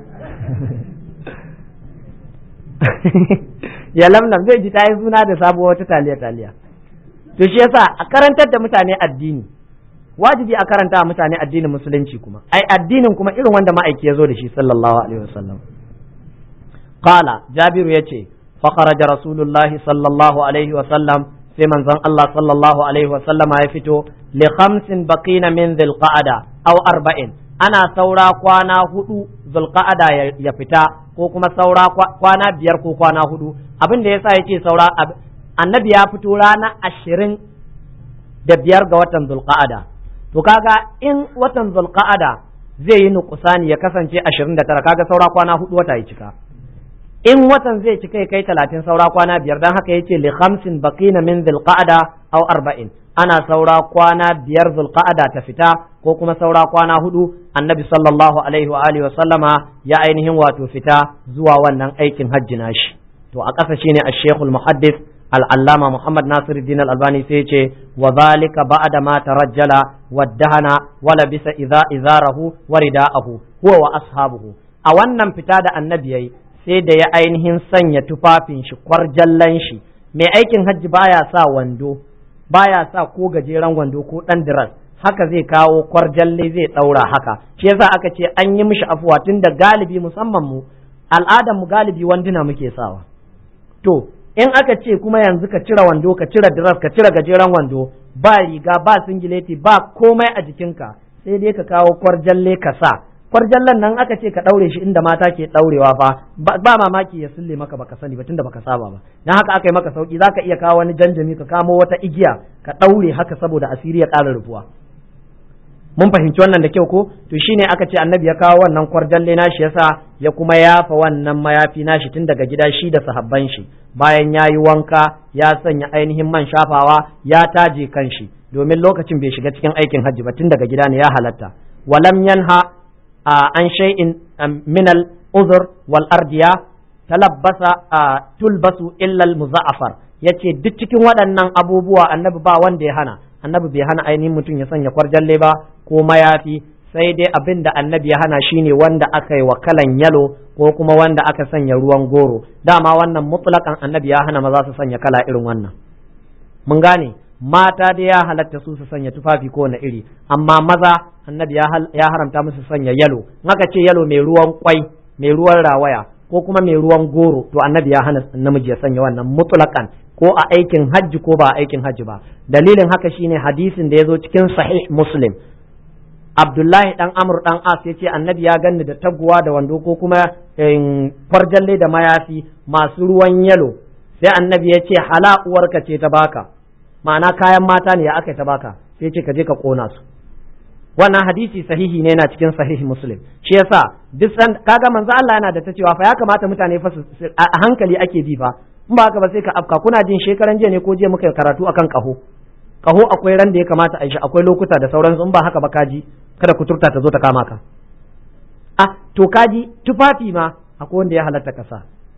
yalamlam zai ji ta yi suna da sabuwar wata taliya taliya to shi yasa a karantar da mutane addini wajibi a karanta wa mutane addinin musulunci kuma ai addinin kuma irin wanda ma'aiki ya zo da shi sallallahu alaihi wasallam qala jabiru yace fa kharaja rasulullahi sallallahu alaihi wasallam sai manzon Allah sallallahu alaihi wasallam ya fito li khamsin baqina min dhilqa'ada aw arba'in ana saura kwana hudu zulqa'ada ya fita ko kuma saura kwana biyar ko kwana hudu abin da yasa yace saura annabi ya fito rana ashirin da biyar ga watan zulqa'ada to kaga in watan zulqa'ada zai yi nukusani ya kasance ashirin da tara kaga saura kwana hudu wata ya cika in watan zai cika ya kai talatin saura kwana biyar dan haka yace li khamsin baqina min zulqa'ada aw arba'in ana saura kwana biyar zulqa'ada ta fita ko kuma saura kwana hudu annabi sallallahu alaihi wa alihi wa sallama ya ainihin wato fita zuwa wannan aikin hajji nashi to a ƙasa shine ash-shaykhul muhaddith al'allama Muhammad Nasir Din Albani sai ce wa zalika ba'da ma tarajjala waddahana wala bisa idza izarahu wa rida'ahu huwa wa ashabuhu a wannan fita da annabi yayi sai da ya ainihin sanya tufafin shi kwarjallan shi mai aikin hajji baya sa wando baya sa ko gajeren wando ko dan diras haka zai kawo kwarjalle zai daura haka shi yasa aka ce an yi mishi afuwa tun da galibi musamman mu al'adar mu galibi wanduna muke sawa to in aka ce kuma yanzu ka cire wando ka cire diras ka cire gajeren wando ba riga ba singileti ba komai a jikinka sai dai ka kawo kwarjalle ka sa kwarjallen nan aka ce ka daure shi inda mata ke daurewa fa ba mamaki ya sulle maka baka sani ba tunda baka saba ba dan haka aka yi maka sauki zaka iya kawo wani janjami ka kamo wata igiya ka daure haka saboda asiri ya ƙara rufuwa mun fahimci wannan da kyau ko to shine aka ce annabi ya kawo wannan kwarjalle nashi yasa ya kuma yafa wannan mayafi nashi tun daga gida shi da sahabban shi bayan ya yi wanka ya sanya ainihin man shafawa ya taje kanshi domin lokacin bai shiga cikin aikin hajji ba tun daga gida ne ya halatta walam yanha an shay'in min al uzur wal ardiya talabbasa tulbasu illa al muzaffar yace duk cikin waɗannan abubuwa annabi ba wanda ya hana annabi bai hana ainihin mutum ya sanya kwarjalle ba ko mayafi sai dai abin da annabi ya hana shine wanda aka yi wa kalan yalo ko kuma wanda aka sanya ruwan goro dama wannan mutlakan annabi ya hana maza su sanya kala irin wannan mun gane mata dai ya halatta su su sanya tufafi ko na iri amma maza annabi ya haramta musu sanya yalo aka ce yalo mai ruwan kwai mai ruwan rawaya ko kuma mai ruwan goro to annabi ya hana namiji ya sanya wannan mutlakan ko a aikin hajji ko ba a aikin hajji ba dalilin haka shine hadisin da ya zo cikin sahih muslim abdullahi dan amur dan as ya ce annabi ya ganni da taguwa da wando ko kuma kwarjalle da mayafi masu ruwan yalo sai annabi ya ce hala uwarka ce ta baka ma'ana kayan mata ne ya aka ta baka sai ce ka je ka kona su wannan hadisi sahihi ne yana cikin sahihi muslim shi yasa duk san kaga manzo Allah yana da ta cewa fa ya kamata mutane fa a hankali ake bi fa in ba haka ba sai ka afka kuna jin shekaran jiya ne ko jiya muka karatu akan kaho kaho akwai ran da ya kamata a yi shi akwai lokuta da sauransu in ba haka ba kaji kada kuturta ta zo ta kama ka ah to kaji tufafi ma akwai wanda ya halatta kasa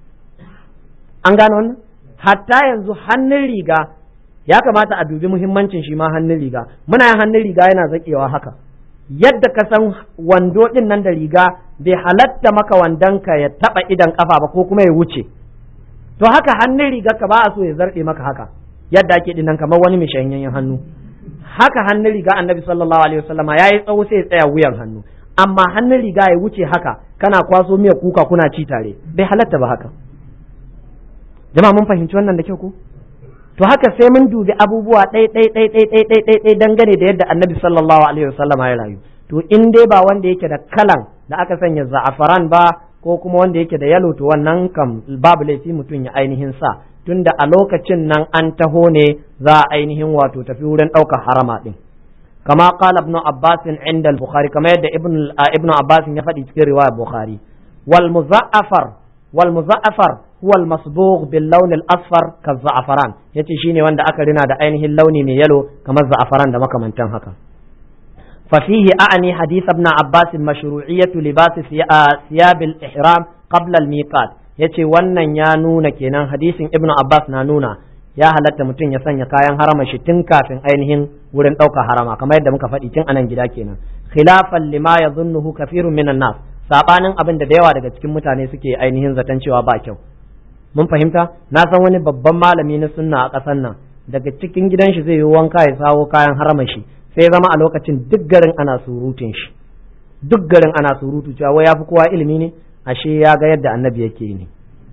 an gane wannan hatta yanzu hannun riga ya kamata a dubi muhimmancin shi ma hannun riga muna yin hannun riga yana zakewa haka yadda ka san wando din nan da riga bai halatta maka wandonka ya taba idan kafa ba ko kuma ya wuce to haka hannun riga ka ba a so ya zarɗe maka haka yadda ake dinnan kamar wani mai shanyayyen hannu haka hannun riga annabi sallallahu alaihi wasallama ya yi tsawo sai ya tsaya wuyan hannu amma hannun riga ya wuce haka kana kwaso miya kuka kuna ci tare bai halatta ba haka jama'a mun fahimci wannan da kyau ko to haka sai mun dubi abubuwa ɗai ɗai ɗai ɗai ɗai ɗai ɗai ɗai dangane da yadda annabi sallallahu alaihi wasallama ya rayu to in dai ba wanda yake da kalan da aka sanya za'afaran ba ko kuma wanda yake da yalo to wannan kam babu laifi mutum ya ainihin sa tunda a lokacin nan an taho ne za a ainihin wato tafi wurin ɗaukar harama ɗin kama qala ibnu abbas inda al-bukhari kama yadda ibnu ibnu abbas ya faɗi cikin riwaya bukhari wal muzaffar wal muzaffar huwa al-masbugh bil lawn al-asfar ka za'afaran yace shine wanda aka rina da ainihin launi mai yalo kamar za'afaran da makamantan haka ففيه أعني حديث ابن عباس مشروعية لباس ثياب الإحرام قبل الميقات yace wannan ya nuna kenan hadisin ibnu abbas na nuna ya halatta mutum ya sanya kayan harama shi tun kafin ainihin wurin ɗaukar harama kamar yadda muka faɗi tun anan gida kenan khilafan lima yadhunnuhu kafirun minan nas sabanin abin da da yawa daga cikin mutane suke ainihin zaton cewa ba kyau mun fahimta na san wani babban malami na sunna a ƙasar nan daga cikin gidan shi zai yi wanka ya sawo kayan harama shi sai zama a lokacin duk garin ana surutun shi duk garin ana surutu cewa wai yafi kowa ilimi ne ashe ya ga yadda annabi yake ne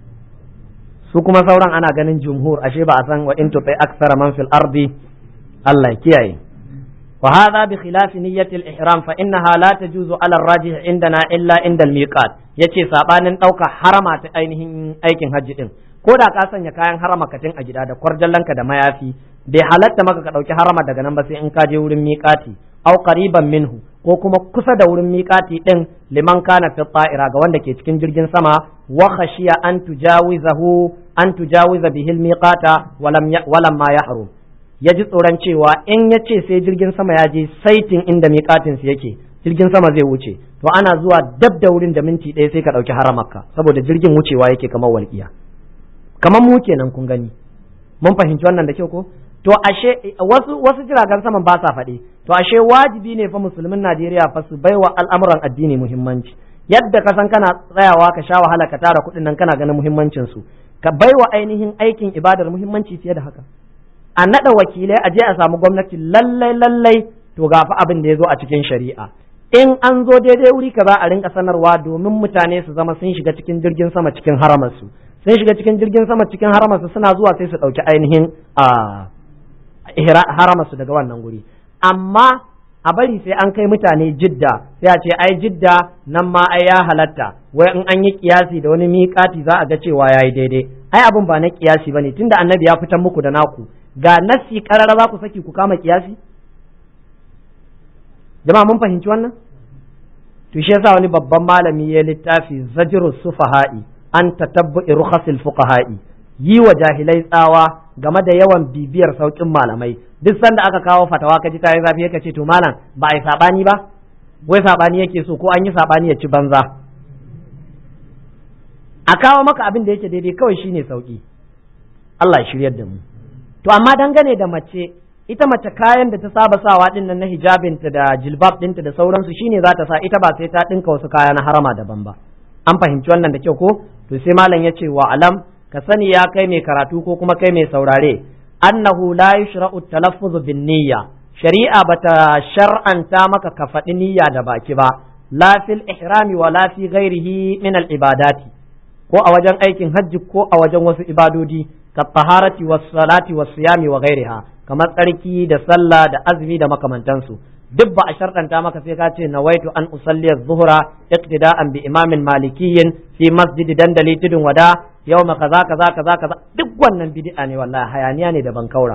su kuma sauran ana ganin jumhur ashe ba a san wa in tutai aksara man fil ardi Allah kiyaye wa hadha bi khilafi niyyati al ihram fa innaha la tajuzu ala ar rajih indana illa inda al miqat yace sabanin dauka harama ta ainihin aikin hajji din ko da ka sanya kayan harama katin a gida da kwarjallanka da mayafi bai halatta maka ka ɗauki harama daga nan ba sai in ka je wurin miƙati au qariban minhu ko kuma kusa da wurin miƙati din liman kana fi ta'ira ga wanda ke cikin jirgin sama wa khashiya an tujawizahu an tujawiza bihil miqata walam walam ma yahrum ya ji tsoron cewa in ya ce sai jirgin sama ya je saitin inda miƙatin su yake jirgin sama zai wuce to ana zuwa dab da wurin da minti ɗaya sai ka ɗauki haramarka saboda jirgin wucewa yake kamar walƙiya kamar mu kenan kun gani mun fahimci wannan da kyau ko to ashe wasu wasu jiragen saman ba sa faɗi to ashe wajibi ne fa musulmin Najeriya fa su baiwa al'amuran addini muhimmanci yadda ka san kana tsayawa ka sha wahala ka tara kuɗin nan kana ganin muhimmancin su ka baiwa ainihin aikin ibadar muhimmanci fiye da haka a naɗa wakilai a je a samu gwamnati lallai lallai to ga fa abin da ya zo a cikin shari'a in an zo daidai wuri ka za a rinka sanarwa domin mutane su zama sun shiga cikin jirgin sama cikin haramarsu sun shiga cikin jirgin sama cikin haramarsu suna zuwa sai su ɗauki ainihin a haramarsu daga wannan guri amma a bari sai an kai mutane jidda sai a ce ai jidda nan ma ai ya halatta wai in an yi kiyasi da wani miƙati za a ga cewa ya yi daidai ai abin ba na kiyasi ba ne tunda annabi ya fitan muku da naku ga nassi karara za ku saki ku kama kiyasi jama'a mun fahimci wannan to shi yasa wani babban malami ya littafi zajru sufaha'i an tatabbu'i rukhasil fuqaha'i yi wa jahilai tsawa game da yawan bibiyar saukin malamai duk sanda aka kawo fatawa kaji ta yi zafi ka ce to malam ba a yi sabani ba wai sabani yake so ko an yi sabani ya ci banza a kawo maka abin da yake daidai kawai shine sauki Allah ya shiryar da mu to amma dangane da mace ita mace kayan da ta saba sawa din nan na hijabinta da jilbab dinta da sauransu shine za ta sa ita ba sai ta dinka wasu kaya na harama daban ba an fahimci wannan da kyau ko to sai malam ya ce wa alam ka sani ya kai mai karatu ko kuma kai mai saurare annahu la yushra'u talaffuz bin niyya shari'a bata shar'anta maka ka faɗi niyya da baki ba la fil ihrami wa la fi ghairihi min al ibadati ko a wajen aikin hajji ko a wajen wasu ibadodi ka taharati was salati was siyami wa ghairiha kamar tsarki da sallah da azumi da makamantansu duk ba a sharɗanta maka sai ka ce nawaitu an usalli zuhra iqtida'an bi imamin malikiyyin fi masjid dandali tudun wada yawma kaza kaza kaza kaza duk wannan bid'a ne wallahi hayaniya ne da bankaura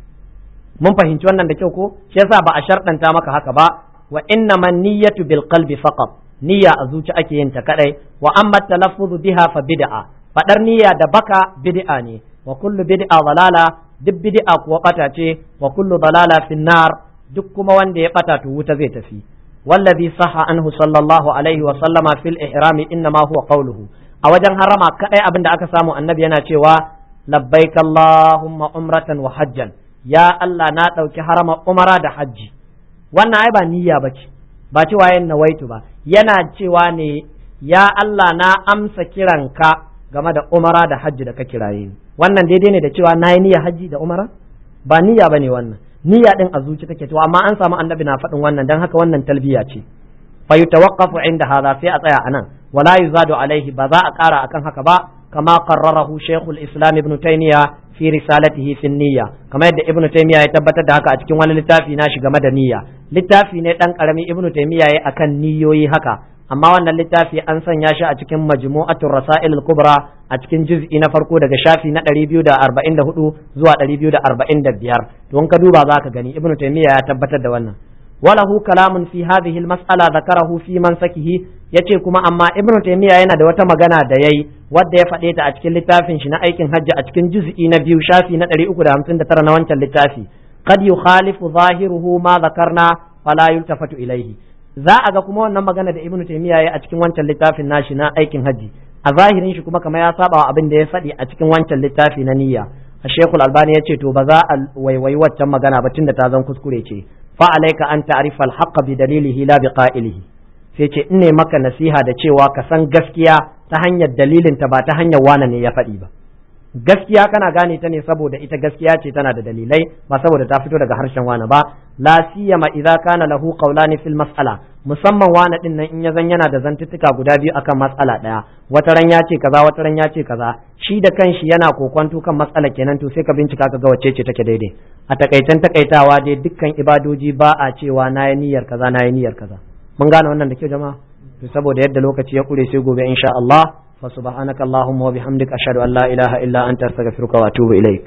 mun fahimci wannan da kyau ko shi yasa ba a sharɗanta maka haka ba wa inna man niyyatu bil qalbi faqat niyya a zuci ake yin ta kadai wa amma talaffuzu biha fa bid'a fadar niyya da baka bid'a ne wa kullu bid'a dalala duk bid'a kuwa bata ce wa kullu dalala fin nar duk kuma wanda ya bata to wuta zai tafi wallazi sahha anhu sallallahu alaihi wa sallama fil ihrami innama huwa qawluhu a wajen harama kadai abin da aka samu annabi yana cewa labbaik allahumma umratan wa hajjan ya Allah na dauki harama umara da hajji wannan ai ba niyya bace ba cewa yin nawaitu ba yana cewa ne ya Allah na amsa kiranka game da umara da hajji da ka kiraye ni wannan daidai ne da cewa na yi niyya hajji da umara ba niyya bane wannan niyya din a zuci take to amma an samu annabi na faɗin wannan dan haka wannan talbiya ce fa yutawaqqafu inda hadha sai a tsaya anan wala yuzadu alaihi ba za a ƙara akan haka ba kama qarrarahu shaykhul islam ibn taymiya fi risalatihi fi niyya kamar yadda ibn taymiya ya tabbatar da haka a cikin wani littafi na shi game da niyya littafi ne dan karami ibn taymiya ya akan niyoyi haka amma wannan littafi an sanya shi a cikin majmu'atul rasail al-kubra a cikin juz'i na farko daga shafi na 244 zuwa 245 don ka duba zaka gani ibnu taymiya ya tabbatar da wannan walahu kalamun fi hadhihi al-mas'ala dhakarahu fi mansakihi yace kuma amma ibnu taymiya yana da wata magana da yayi wadda ya faɗe ta a cikin littafin shi na aikin hajji a cikin juz'i na biyu shafi na 359 na wancan littafi qad yukhalifu zahiruhu ma dhakarna fala yultafatu ilayhi za a ga kuma wannan magana da ibnu taymiya ya a cikin wancan littafin nashi na aikin haji a zahirin shi kuma kamar ya saba wa abin da ya faɗi a cikin wancan littafi na niyya a shekul albani ya ce to ba za a waiwayi waccan magana ba tunda ta zan kuskure ce fa alaika an ta'rifa al bi dalilihi la bi qa'ilihi sai ce in ne maka nasiha da cewa ka san gaskiya ta hanyar dalilin ta ba ta hanyar wane ne ya faɗi ba gaskiya kana gane ta ne saboda ita gaskiya ce tana da dalilai ba saboda ta fito daga harshen wani ba la siyama idza kana lahu qawlani fil mas'ala musamman wani din nan in ya zan yana da zantuttuka guda biyu akan matsala daya wata ran ya ce kaza wata ran ya ce kaza shi da kanshi yana kokwanto kan matsala kenan to sai ka bincika ka ga wacce ce take daidai a takaitan takaitawa dai dukkan ibadoji ba a cewa na yi niyyar kaza na yi niyyar kaza mun gane wannan da kyau jama'a to saboda yadda lokaci ya kure sai gobe insha Allah فسبحانك اللهم وبحمدك أشهد أن لا إله إلا أنت أستغفرك وأتوب إليك